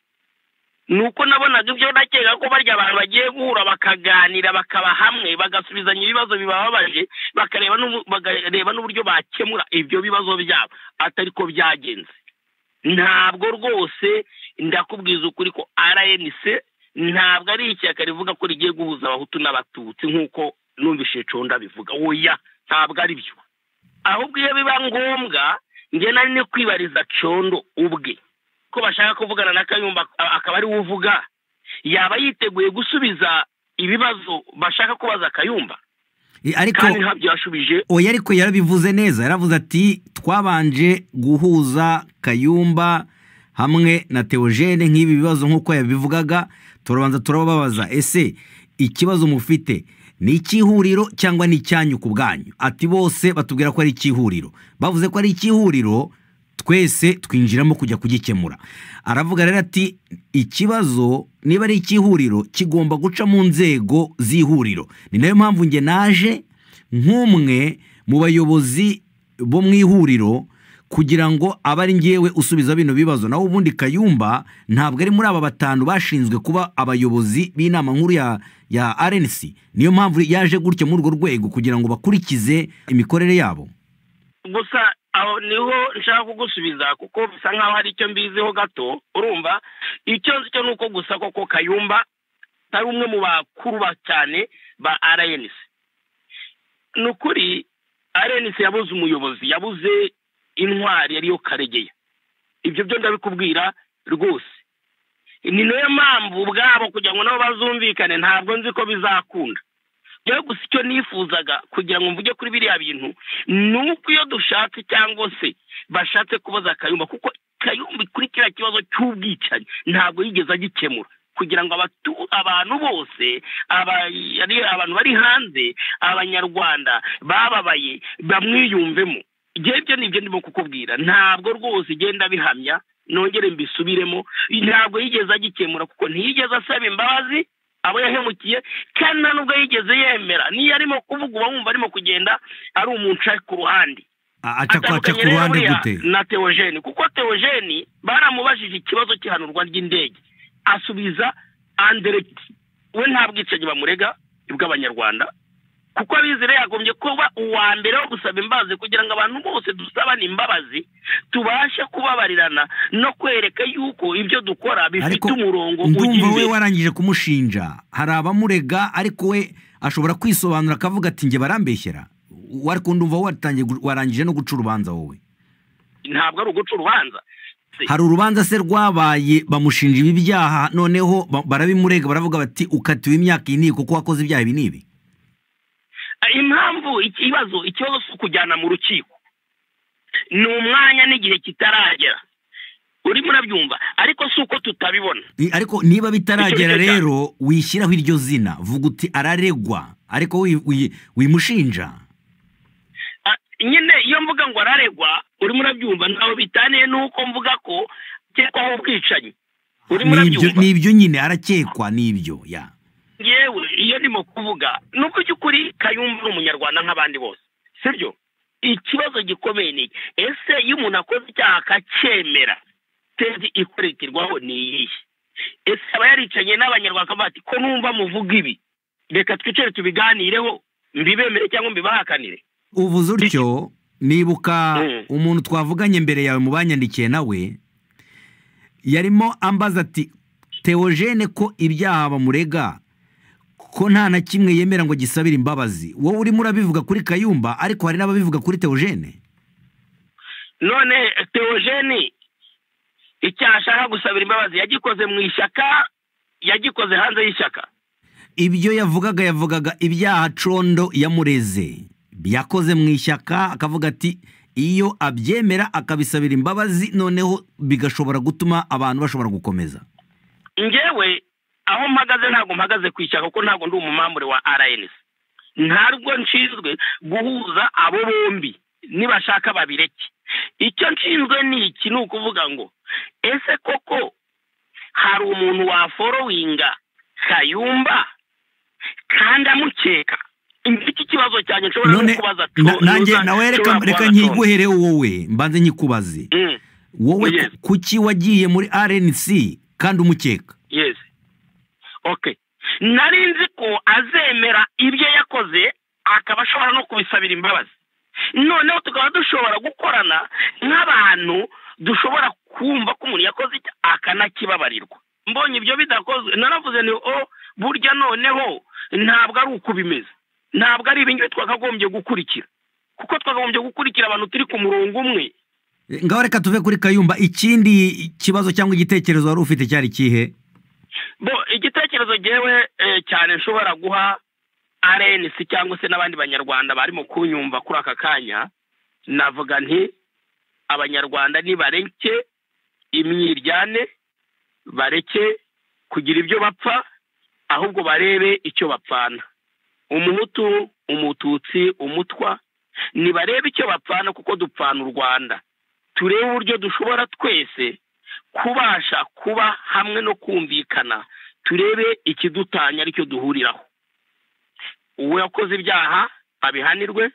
S4: ni uko nabonaga ibyo nakeka ko barya abantu bagiye guhura bakaganira bakaba hamwe bagasubizanya ibibazo bibababaje bakareba n'ubu- bakareba n'uburyo bakemura ibyo bibazo byabo atari ko byagenze ntabwo rwose ndakubwiza ukuri ko rnc ntabwo ari ishyaka rivuga ko rigiye guhuza abahutu n'abatutsi nk'uko numvise conda bivuga oya ntabwo ari byo ahubwo iyo biba ngombwa njye nari no kwibariza condo ubwe ko bashaka kuvugana na kayumba a- akaba ari we uvuga yaba yiteguye gusubiza ibibazo bashaka kubaza kayumba
S1: Eh, ariko
S4: kandi ntabyo yashubije
S1: oya ariko yarabivuze neza yaravuze ati twabanje guhuza kayumba hamwe na teogene nk'ibi bibazo nk'uko yabivugaga turabanza turababaza ese ikibazo mufite ni icy'ihuriro cyangwa ni icyanyu ku bwanyu ati bose batubwira ko ari icy'ihuriro bavuze ko ari icy'ihuriro twese twinjiramo kujya kugikemura aravuga rero ati ikibazo niba ari icy'ihuriro kigomba guca mu nzego z'ihuriro ni nayo mpamvu njye naje nk'umwe mu bayobozi bo mu ihuriro kugira ngo abe ari ngewe usubiza bino bibazo naho ubundi kayumba ntabwo ari muri aba batanu bashinzwe kuba abayobozi b'inama nkuru ya ya rnc niyo mpamvu yaje gutyo muri urwo rwego kugira ngo bakurikize imikorere yabo
S4: gusa aho niho nshaka kugusubiza kuko bisa nkaho hari icyo mbiziho gato urumva icyo nzi cyo ni uko gusa koko kayumba atari umwe mu bakuru ba cyane ba rnc ni ukuri rnc yabuze umuyobozi yabuze intwari ariyo karegeya ibyo byo ndabikubwira rwose ni nayo mpamvu ubwabo kugira ngo nabo bazumvikane ntabwo nzi ko bizakunda rero gusa icyo nifuzaga kugira ngo mvuge kuri biriya bintu ni uko iyo dushatse cyangwa se bashatse kubaza kayumba kuko kayumba kuri kiriya kibazo cy'ubwicanyi ntabwo yigeze agikemura kugira ngo abatu- abantu bose aba- ari abantu bari hanze abanyarwanda bababaye bamwiyumvemo igihe ibyo ni ibyo ndimo kukubwira ntabwo rwose igenda bihamya nongere mbisubiremo ntabwo yigeze agikemura kuko ntiyigeze asaba imbabazi abo yahemukiye kandi nta nubwo yigeze yemera niyo arimo kuvuga uba wumva arimo kugenda ari umuntu uca ku ruhande
S1: A- aca aca
S4: atandukanye
S1: ku ruhande
S4: buriya
S1: gute
S4: na teogene kuko teogene baramubajije ikibazo cy'ihanurwa ry'indege asubiza anderegiti we nta bwicanyi bamurega bw'abanyarwanda kuko abizire yagombye kuba uwa mbere wo gusaba imbabazi kugira ngo abantu bose dusabane imbabazi tubashe kubabarirana no kwereka yuko ibyo dukora bifite
S1: ariko
S4: umurongo ujya
S1: ndumva we
S4: imbere
S1: warangije kumushinja hari abamurega ariko we ashobora kwisobanura akavuga ati njye barambeshyera W- ariko ndumva watangiye gu- warangije no guca urubanza wowe
S4: ntabwo ari uguca urubanza
S1: hari urubanza se rwabaye bamushinja ibi byaha noneho ba- barabimurega baravuga bati ukatiwe imyaka iyi n'iyi kuko wakoze ibyaha ibi n'ibi
S4: impamvu ikibazo ikibazo si ukujyana mu rukiko ni umwanya n'igihe kitaragera urimo urabyumva ariko si uko tutabibona
S1: I- ariko niba bitaragera
S4: Icyo ni cyo
S1: rero wishyiraho iryo zina vuga uti araregwa ariko wi- wi- wimushinja
S4: Ah, nyine iyo mvuga ngo araregwa urimo urabyumva ntawe bitaniye n'uko mvuga ko akekwaho ubwicanyi urimo
S1: Nibyo-
S4: urabyumva
S1: nibyo nyine arakekwa nibyo ya
S4: yewe iyo ndimo kuvuga ni uko by'ukuri kayumba ari umunyarwanda nk'abandi bose sibyo ikibazo gikomeye ni iki? ese iyo umuntu akoze icyaha akacyemera tezi ikurikirwaho ni iyihe ese aba yaricanye n'abanyarwanda akavuga ati ko numva muvuga ibi reka twicare tubiganireho mbibemere cyangwa mbibahakanire
S1: uvuze utyo nibuka
S4: Mm.
S1: umuntu twavuganye mbere yawe mu banyandikiye nawe yarimo ambaza ati teogene ko ibyaha bamurega ko nta na kimwe yemera ngo gisabire imbabazi wowe urimo urabivuga kuri kayumba ariko hari n'ababivuga kuri teogene
S4: none teogene icyaha ashaka gusabira imbabazi yagikoze mu ishyaka yagikoze hanze y'ishyaka
S1: ibyo yavugaga yavugaga ibyaha condo yamureze yakoze mu ishyaka akavuga ati iyo abyemera akabisabira imbabazi noneho bigashobora gutuma abantu bashobora gukomeza
S4: ngewe aho mpagaze ntabwo mpagaze ku ishyaka kuko ntabwo ndi umumamure wa rnc ntabwo nshinzwe guhuza abo bombi nibashaka babireke icyo nshinzwe ni iki ni ukuvuga ngo ese koko hari umuntu waforowinga kayumba kandi amukeka iki kibazo cyanjye nshobora no
S1: none
S4: kubaza
S1: na-
S4: Tom-
S1: nanjye
S4: Tom-
S1: nawe reka
S4: nshobora
S1: reka
S4: kubaza Tom.
S1: nkiguhere wowe mbanze nkikubaze
S4: Mm,
S1: wowe
S4: Yes.
S1: ku- kuki wagiye muri rnc kandi umukeka
S4: yes okay nari nzi ko azemera ibyo yakoze akaba ashobora no kubisabira imbabazi noneho tukaba dushobora gukorana nk'abantu dushobora kumva ko umuntu yakoze icya akanakibabarirwa mbonye ibyo bidakozwe naravuze ni o burya noneho ntabwo ari uko bimeze ntabwo ari ibingibi twakagombye gukurikira kuko twakagombye gukurikira abantu turi ku murongo umwe
S1: ngaho reka tuve kuri kayumba ikindi kibazo cyangwa igitekerezo wari ufite cyari kihe
S4: bo igitekerezo ngewe eh, cyane nshobora guha arenisi cyangwa se n'abandi banyarwanda barimo kunyumva kuri aka kanya navuga nti abanyarwanda nibareke imyiryane bareke kugira ibyo bapfa ahubwo barebe icyo bapfana umuhutu umututsi umutwa nibarebe icyo bapfana kuko dupfana u rwanda turebe uburyo dushobora twese kubasha kuba hamwe no kumvikana turebe ikidutanya aricyo duhuriraho uwo yakoze ibyaha abihanirwe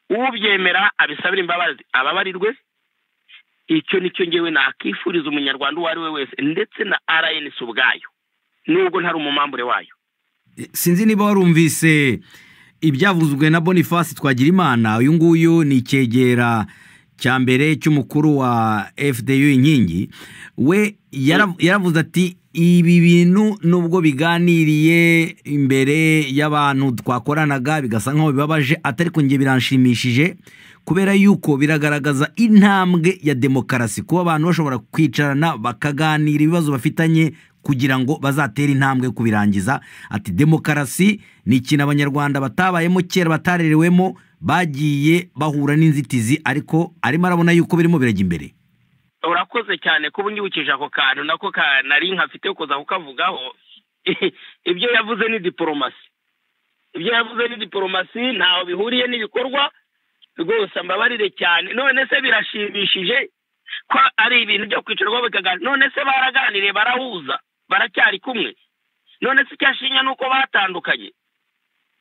S4: ubyemera abisabire imbabazi ababarirwe icyo nicyo ngewe nakifuriza umunyarwanda uwo ari we wese ndetse na rns ubwayo nubwo ntari umumambure wayo
S1: sinzi niba warumvise ibyavuzwe na boniface twagirimana uyu nguyu ni icyegera cya mbere cy'umukuru wa fdu inkingi we yara- yaravuze ati ibi bintu nubwo biganiriye imbere y'abantu twakoranaga bigasa nk'aho bibabaje atari njye biranshimishije kubera yuko biragaragaza intambwe ya demokarasi kuba abantu bashobora kwicarana bakaganira ibibazo bafitanye kugira ngo bazatere intambwe kubirangiza ati demokarasi ni ikintu abanyarwanda batabayemo kera batarerewemo bagiye bahura n'inzitizi ariko arimo arabona yuko birimo birajya imbere
S4: urakoze cyane kuba unyibukije ako kantu nako nari nkafite kuza kukavugaho ibyo yavuze ni diporomasi ibyo yavuze ni diporomasi ntaho bihuriye n'ibikorwa rwose mbabarire cyane none se birashimishije ko ari ibintu byo kwicarwaho bikaganira none se baraganiriye barahuza baracyari kumwe none se icyashinya ni uko batandukanye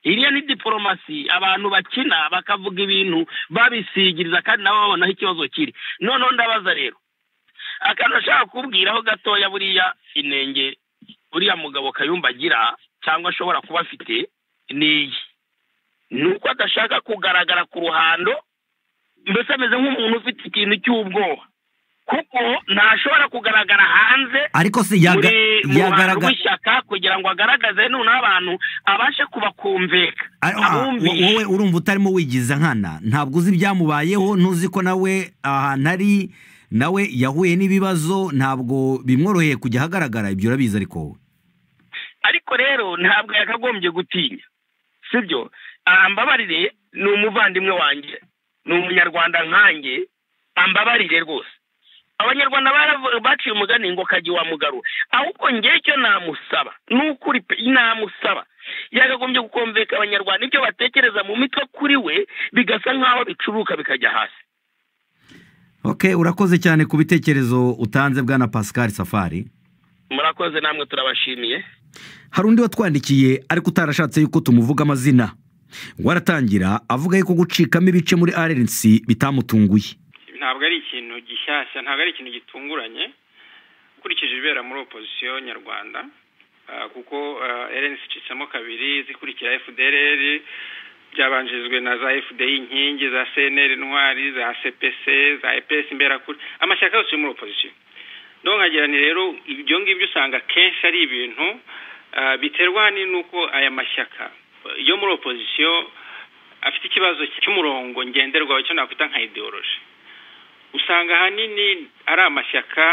S4: iriya ni diporomasi abantu bakina bakavuga ibintu babisigiriza kandi nabo babona aho ikibazo kiri noneho ndabaza rero akantu ashaka kubwiraho gatoya buriya inenge buriya mugabo kayumba agira cyangwa ashobora kuba afite ni iyi ni uko adashaka kugaragara ku ruhando mbese ameze nk'umuntu ufite ikintu cy'ubwoba kuko ntashobora kugaragara hanze
S1: ariko si
S4: yagaragara w'ishyaka kugira ngo agaragaze noneho abantu abashe kubakumveka
S1: wowe urumva utarimo wigiza nkana ntabwo uzi ibyamubayeho ntuzi ko nawe ahantu ari nawe yahuye n'ibibazo ntabwo bimworoheye kujya ahagaragara ibyo urabizi ariko wowe
S4: ariko rero ntabwo yakagombye gutinya sibyo ambabarire ni umuvandimwe wanjye ni umunyarwanda nkanjye ambabarire rwose abanyarwanda baciye umugani ngo kajya wa mugaro ahubwo ngewe icyo namusaba n'ukuri pe namusaba yagagombye gukomveka abanyarwanda ibyo batekereza mu mitwe kuri we bigasa nk'aho bicuruka bikajya hasi
S1: oke urakoze cyane ku bitekerezo utanze bwana pascal safari
S4: murakoze namwe turabashimiye
S6: hari undi watwandikiye ariko utarashatse yuko tumuvuga amazina waratangira avuga yuko gucikamo ibice muri rnc bitamutunguye
S7: ntabwo ari ikintu gishyashya ntabwo ari ikintu gitunguranye ukurikije ibibera muri opozisiyo nyarwanda kuko rnc icitsemo kabiri zikurikira fdrr byabanjirijwe na za fdi inkingi za cnr intwari za cpc za epesi imberakuri amashyaka yose yo muri opozisiyo nkagira ni rero ibyo ngibyo usanga kenshi ari ibintu biterwa n'uko aya mashyaka yo muri opozisiyo afite ikibazo cy'umurongo ngenderwaho cyo nakwita nka ideoloji usanga ahanini ari amashyaka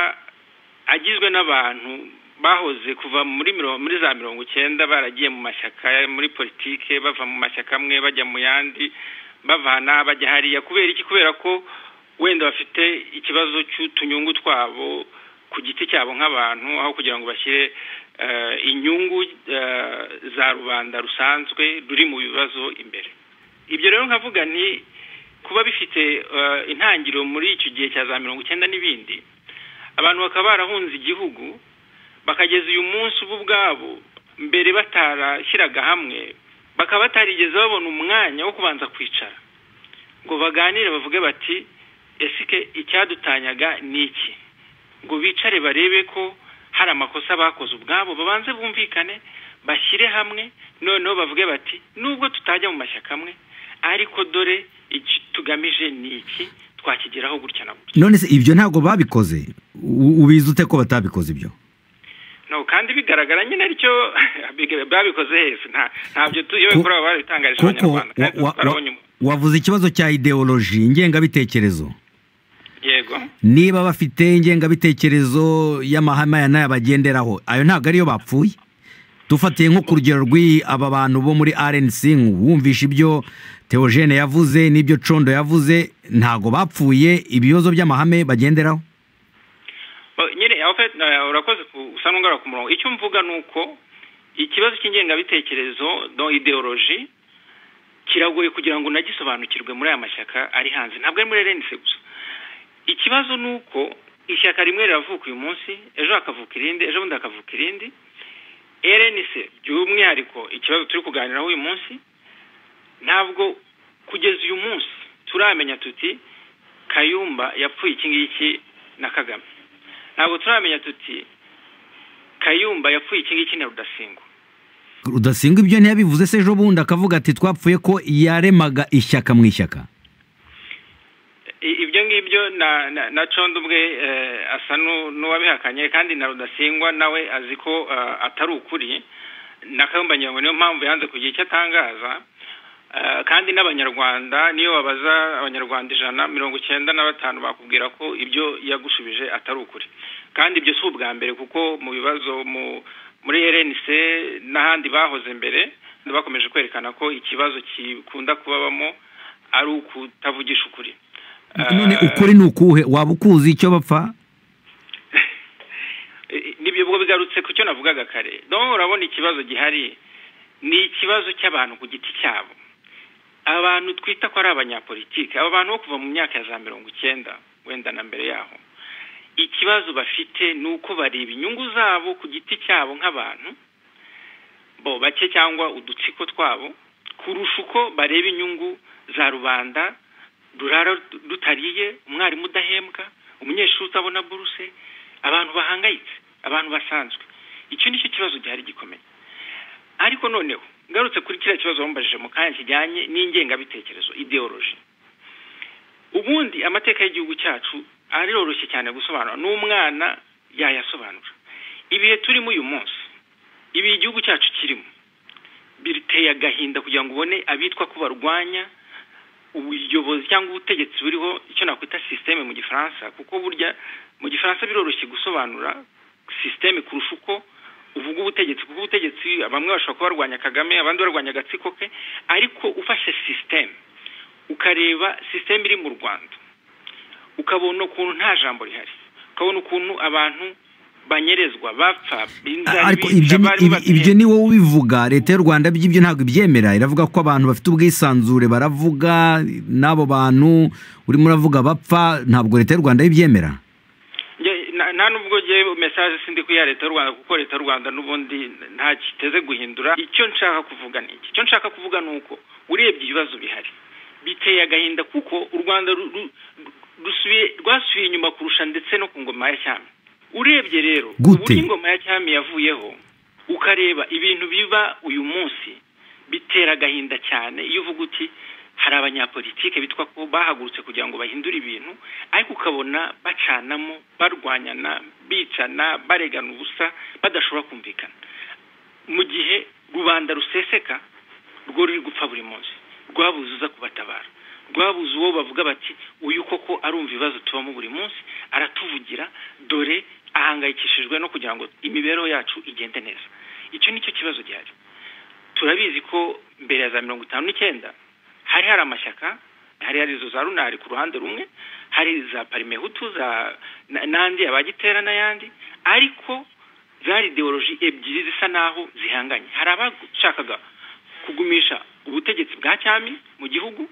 S7: agizwe n'abantu bahoze kuva muri za mirongo icyenda baragiye mu mashyaka muri politike bava mu mashyaka amwe bajya mu yandi bavana bajya hariya kubera iki kubera ko wenda bafite ikibazo cy'utunyungu twabo ku giti cyabo nk'abantu aho kugira ngo bashyire inyungu za rubanda rusanzwe ruri mu bibazo imbere ibyo rero nkavuga ni kuba bifite intangiriro muri icyo gihe cya za mirongo icyenda n'ibindi abantu bakaba barahunze igihugu bakageza uyu munsi ubu ubwabo mbere batarashyiraga hamwe bakaba batarigeze babona umwanya wo kubanza kwicara ngo baganire bavuge bati esike icyadutanyaga ni iki ngo bicare barebe ko hari amakosa bakoze ubwabo babanze bumvikane bashyire hamwe noneho bavuge bati nubwo tutajya mu mashyaka amwe ariko dore tugamije ni iki twakigeraho gutya na gutya
S1: none se ibyo ntabwo babikoze ubizi ute ko batabikoze ibyo
S7: kandi bigaragara nyine aricyo babikoze heza ntabyo tuyobe kuri abo babitangarije abanyarwanda
S1: wavuze ikibazo cya ideoloji ingengabitekerezo
S7: yego
S1: niba bafite ingengabitekerezo y'amahame aya nayo bagenderaho ayo ntabwo ariyo bapfuye dufatiye nko ku rugero aba bantu bo muri rnc wumvishe ibyo teogene yavuze n'ibyo condo yavuze ntabwo bapfuye ibibazo by'amahame bagenderaho
S7: nyine urakoze usa n'ungarura ku murongo icyo mvuga ni uko ikibazo cy'ingengabitekerezo do ideoloji kiragoye kugira ngo unagisobanukirwe muri aya mashyaka ari hanze ntabwo ari muri rnc gusa ikibazo ni uko ishyaka rimwe riravuka uyu munsi ejo hakavuka irindi ejo bundi hakavuka irindi rnc by'umwihariko ikibazo turi kuganiraho uyu munsi ntabwo kugeza uyu munsi turamenya tuti kayumba yapfuye iki ngiki na kagame ntabwo turamenya tuti kayumba yapfuye iki ngiki na rudasingwa
S1: rudasingwa ibyo ntiyabivuze se ejo bundi akavuga ati twapfuye ko yaremaga ishyaka mu ishyaka
S7: ibyo ngibyo na condo ubwe asa n'uwabihakanye kandi na rudasingwa nawe azi ko atari ukuri na kayumba nyirango niyo mpamvu yanze kugira icyo atangaza kandi n'abanyarwanda niyo babaza abanyarwanda ijana mirongo icyenda na batanu bakubwira ko ibyo yagushubije atari ukuri kandi ibyo si ubwa mbere kuko mu bibazo muri rnc n'ahandi bahoze mbere bakomeje kwerekana ko ikibazo gikunda kubabamo ari ukutavugisha ukuri
S8: none ukuri ni ukuhe waba ukuzi icyo bapfa
S7: nibyo ubwo bigarutse ku cyo navugaga kare noneho urabona ikibazo gihari ni ikibazo cy'abantu ku giti cyabo abantu twita ko ari abanyapolitike aba bantu bo kuva mu myaka ya za mirongo icyenda wenda na mbere yaho ikibazo bafite ni uko bareba inyungu zabo ku giti cyabo nk'abantu bo bake cyangwa udutsiko twabo kurusha uko bareba inyungu za rubanda rurara rutariye umwarimu udahembwa umunyeshuri utabona buruse abantu bahangayitse abantu basanzwe icyo ni cyo kibazo gihari gikomeye ariko noneho ngarutse kuri kiriya kibazo wambajije mu kanya kijyanye n'ingengabitekerezo ideoloji ubundi amateka y'igihugu cyacu aroroshye cyane gusobanura n'umwana yayasobanura ibihe turimo uyu munsi ibi igihugu cyacu kirimo biteye agahinda kugira ngo ubone abitwa ko barwanya ubuyobozi cyangwa ubutegetsi buriho icyo nakwita sisiteme mu gifaransa kuko burya mu gifaransa biroroshye gusobanura sisiteme kurusha uko uvuga ubutegetsi kuko ubutegetsi bamwe bashobora kuba barwanya kagame abandi barwanya agatsiko ke ariko ufashe sisiteme ukareba sisiteme iri mu rwanda ukabona ukuntu nta jambo rihari ukabona ukuntu abantu banyerezwa bapfa
S8: ibyo ni wowe ubivuga leta y'u rwanda by'ibyo ntabwo ibyemera iravuga ko abantu bafite ubwisanzure baravuga n'abo bantu urimo uravuga bapfa ntabwo leta y'u rwanda ibyemera
S7: nta nubwo ngewe mesaje sindi kuyiha leta y'u rwanda kuko leta y'u rwanda n'ubundi nta kiteze guhindura icyo nshaka kuvuga ni iki icyo nshaka kuvuga ni uko urebye ibibazo bihari biteye agahinda kuko u rwanda rwasubiye inyuma kurusha ndetse no ku ngoma ya cyami urebye rero ubu ingoma ya cyami yavuyeho ukareba ibintu biba uyu munsi bitera agahinda cyane iyo uvuga uti hari abanyapolitike bitwa ko bahagurutse kugira ngo bahindure ibintu ariko ukabona bacanamo barwanyana bicana baregana ubusa badashobora kumvikana mu gihe rubanda ruseseka rwo ruri gupfa buri munsi rwabuze uza kubatabara rwabuze uwo bavuga bati uyu koko arumva ibibazo tubamo buri munsi aratuvugira dore ahangayikishijwe no kugira ngo imibereho yacu igende neza icyo ni cyo kibazo gihari turabizi ko mbere ya za mirongo itanu n'icyenda hari hari amashyaka hari hari izo za runari ku ruhande rumwe hari za parimehutu za n'andi abagitera n'ayandi ariko zari ideoloji ebyiri zisa naho zihanganye hari abashakaga kugumisha ubutegetsi bwa cyami mu gihugu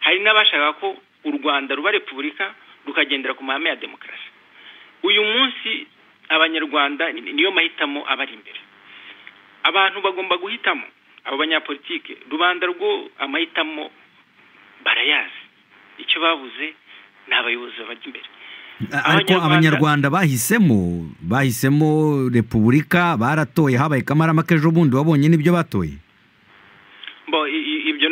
S7: hari n'abashaka ko u rwanda ruba repubulika rukagendera ku mahame ya demokarasi uyu munsi abanyarwanda niyo mahitamo abari imbere abantu bagomba guhitamo abo banyapolitike rubanda rwo amahitamo barayazi icyo babuze ni abayobozi babajya imbere
S8: ariko abanyarwanda bahisemo bahisemo repubulika baratoye habaye kamarama k'ejo bundi wabonye n'ibyo batoye
S7: ibyo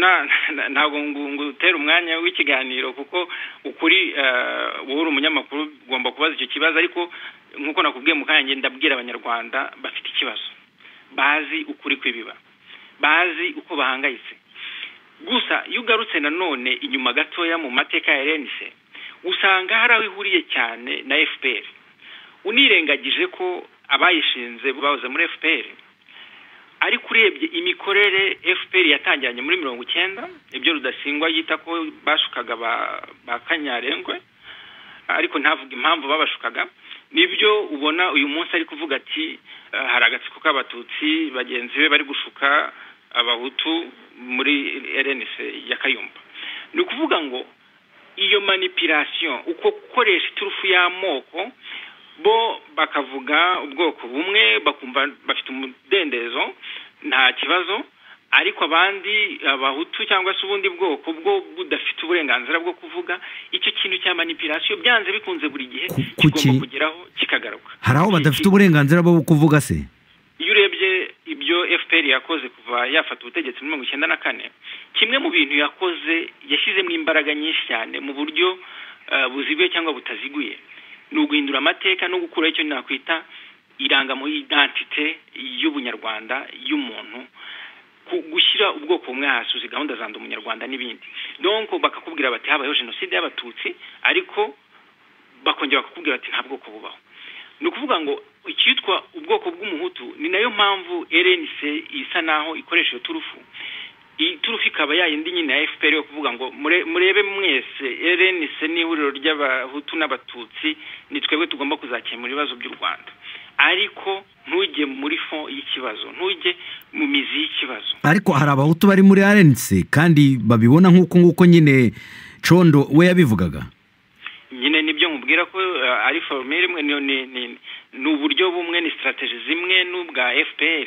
S7: ntabwo ngutera umwanya w'ikiganiro kuko ukuri wowe uri umunyamakuru ugomba kubaza icyo kibazo ariko nk'uko nakubwiye mu kanya ndabwira abanyarwanda bafite ikibazo bazi ukuri kw'ibiba bazi uko bahangayitse gusa iyo ugarutse nanone inyuma gatoya mu mateka ya rnc usanga hari aho ihuriye cyane na fpr unirengagije ko abayishinze bahoze muri fpr ariko urebye imikorere fpr yatangiranye muri mirongo icyenda ibyo rudasingwa yita ko bashukaga ba kanyarengwe ariko ntavuga impamvu babashukaga nibyo ubona uyu munsi ari kuvuga ati hari agatsiko k'abatutsi bagenzi be bari gushuka abahutu muri rnc ya kayumba ni ukuvuga ngo iyo manipirasiyo uko gukoresha iturufu y'amoko bo bakavuga ubwoko bumwe bakumva bafite umudendezo nta kibazo ariko abandi abahutu cyangwa se ubundi bwoko bwo budafite uburenganzira bwo kuvuga icyo kintu cya manipirasiyo byanze bikunze buri gihe kigomba kugeraho kikagaruka
S8: hari aho badafite uburenganzira bwo kuvuga se
S7: iyo urebye ibyo fpr yakoze kuva yafata ubutegetsi muri mirongo icyenda na kane kimwe mu bintu yakoze yashyizemo imbaraga nyinshi cyane mu buryo buziguye cyangwa butaziguye ni uguhindura amateka no gukuraho icyo nakwita irangamo y'idantite y'ubunyarwanda y'umuntu gushyira ubwoko bumwe hasi uzi gahunda za ndi umunyarwanda n'ibindi donko bakakubwira bati habayeho jenoside y'abatutsi ariko bakongera bakakubwira bati nta bwoko bubaho ni ukuvuga ngo icyitwa ubwoko bw'umuhutu ni nayo mpamvu rnc isa naho ikoresha iyo turufu iyi turufu ikaba yayindi nyine ya fpr yo kuvuga ngo murebe mwese rnc ni ihuriro ry'abahutu n'abatutsi ni twebwe tugomba kuzakemura ibibazo by'u rwanda ariko ntujye muri fo y'ikibazo ntujye mu mizi y'ikibazo
S8: ariko hari abahutu bari muri rnc kandi babibona nk'uko nguko nyine condo we yabivugaga
S7: nyine nibyo mubwira ko ari forume rimwe ni uburyo bumwe ni sitarategi zimwe n'ubwa fpr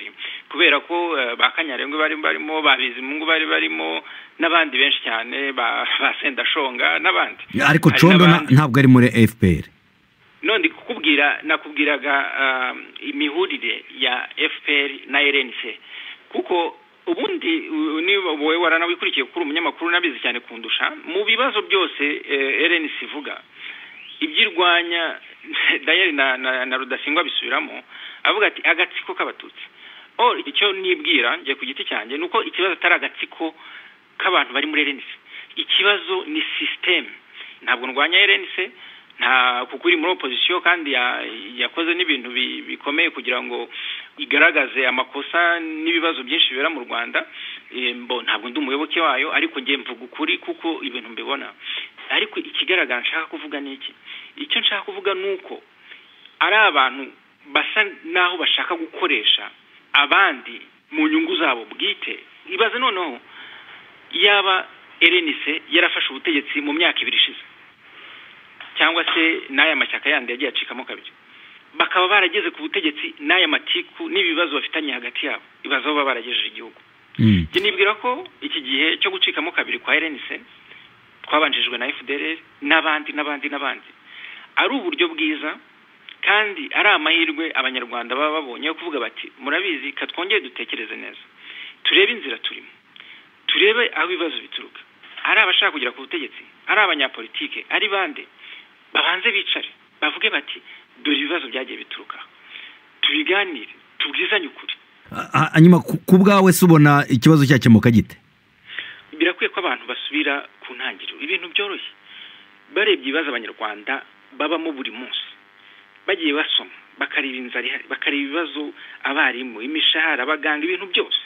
S7: kubera ko ba kanyarengwa bari barimo ba bizimungu bari barimo n'abandi benshi cyane ba sendashonga n'abandi
S8: ariko condo ntabwo ari muri fpr
S7: none kukubwira nakubwiraga imihurire ya fpr na rnc kuko ubundi niba wowe waranawikurikiye kuri umunyamakuru nabizi cyane kundusha mu bibazo byose rnc ivuga ibyirwanya dayari na rudasingwa bisubiramo avuga ati agatsiko k'abatutsi icyo nibwira njye ku giti cyanjye ni uko ikibazo atari agatsiko k'abantu bari muri rnc ikibazo ni sisiteme ntabwo ndwanya rnc nta kuko iri muri opozisiyo kandi yakoze n'ibintu bikomeye kugira ngo igaragaze amakosa n'ibibazo byinshi bibera mu rwanda ntabwo ndi umuyoboke wayo ariko ngiye mvuga ukuri kuko ibintu mbibona ariko ikigaragara nshaka kuvuga ni iki icyo nshaka kuvuga ni uko ari abantu basa n'aho bashaka gukoresha abandi mu nyungu zabo bwite ibaze noneho yaba erenise yarafashe ubutegetsi mu myaka ibiri ishize cyangwa se n'aya mashyaka yandi yagiye acikamo kabiri bakaba barageze ku butegetsi n'aya matiku n'ibibazo bafitanye hagati yabo ibibazo baba baragejeje igihugu nibwira ko iki gihe cyo gucikamo kabiri kwa rnc twabanjijwe na fdr n'abandi n'abandi n'abandi ari uburyo bwiza kandi ari amahirwe abanyarwanda baba babonye yo kuvuga bati murabizi ka twongere dutekereze neza turebe inzira turimo turebe aho ibibazo bituruka ari abashaka kugera ku butegetsi ari abanyapolitike ari bande babanze bicare bavuge bati dore ibibazo byagiye bituruka tubiganire tubwizanye ukuri
S8: hanyuma ku bwawe se ubona ikibazo cyakemuka gite
S7: birakwiye ko abantu basubira ku ntangiriro ibintu byoroshye barebye ibibazo abanyarwanda babamo buri munsi bagiye basoma bakareba inzara ihari bakareba ibibazo abarimu imishahara abaganga ibintu byose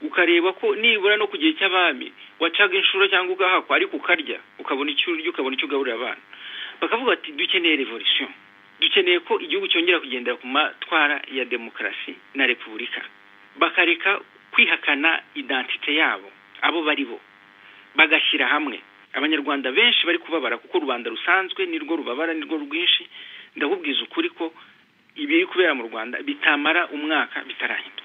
S7: ukareba ko nibura no ku gihe cy'abami wacaga inshuro cyangwa ugahakwa ariko ukarya ukabona icyo urya ukabona icyo ugaburira abana bakavuga ati dukeneye revolisiyo dukeneye ko igihugu cyongera kugendera ku matwara ya demokarasi na repubulika bakareka kwihakana idantite yabo abo bari bo bagashyira hamwe abanyarwanda benshi bari kubabara kuko rubanda rusanzwe nirwo rubabara nirwo rwinshi ndakubwiza ukuri ko ibiri kubera mu rwanda bitamara umwaka bitarahinduka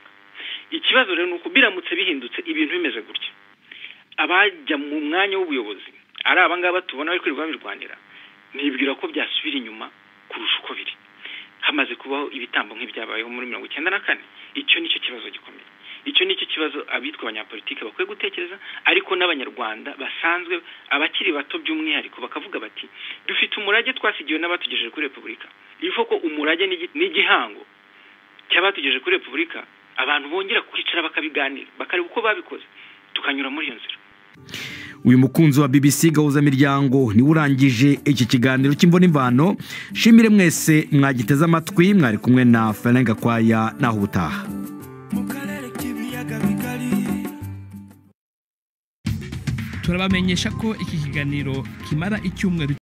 S7: ikibazo rero ni uko biramutse bihindutse ibintu bimeze gutya abajya mu mwanya w'ubuyobozi ari abangaba tubona bari kwirirwa babirwanira nibwira ko byasubira inyuma kurusha uko biri hamaze kubaho ibitambo nk'ibyabayeho muri mirongo icyenda na kane icyo nicyo kibazo gikomeye icyo nicyo kibazo abitwa abanyapolitike bakwiye gutekereza ariko n'abanyarwanda basanzwe abakiri bato by'umwihariko bakavuga bati dufite umurage twasigiwe n'abatugejeje kuri repubulika bivuga ko umurage ni igihango cy'abatugejeje kuri repubulika abantu bongera kwicara bakabiganira bakareba uko babikoze tukanyura muri iyo nzira
S8: uyu mukunzi wa bbc gahuzamiryango niwe urangije iki kiganiro cy'imbonimvano shimire mwese mwagiteze amatwi mwari kumwe na frank gakwaya naho ubutaha
S9: turabamenyesha ko iki kiganiro kimara icyumweru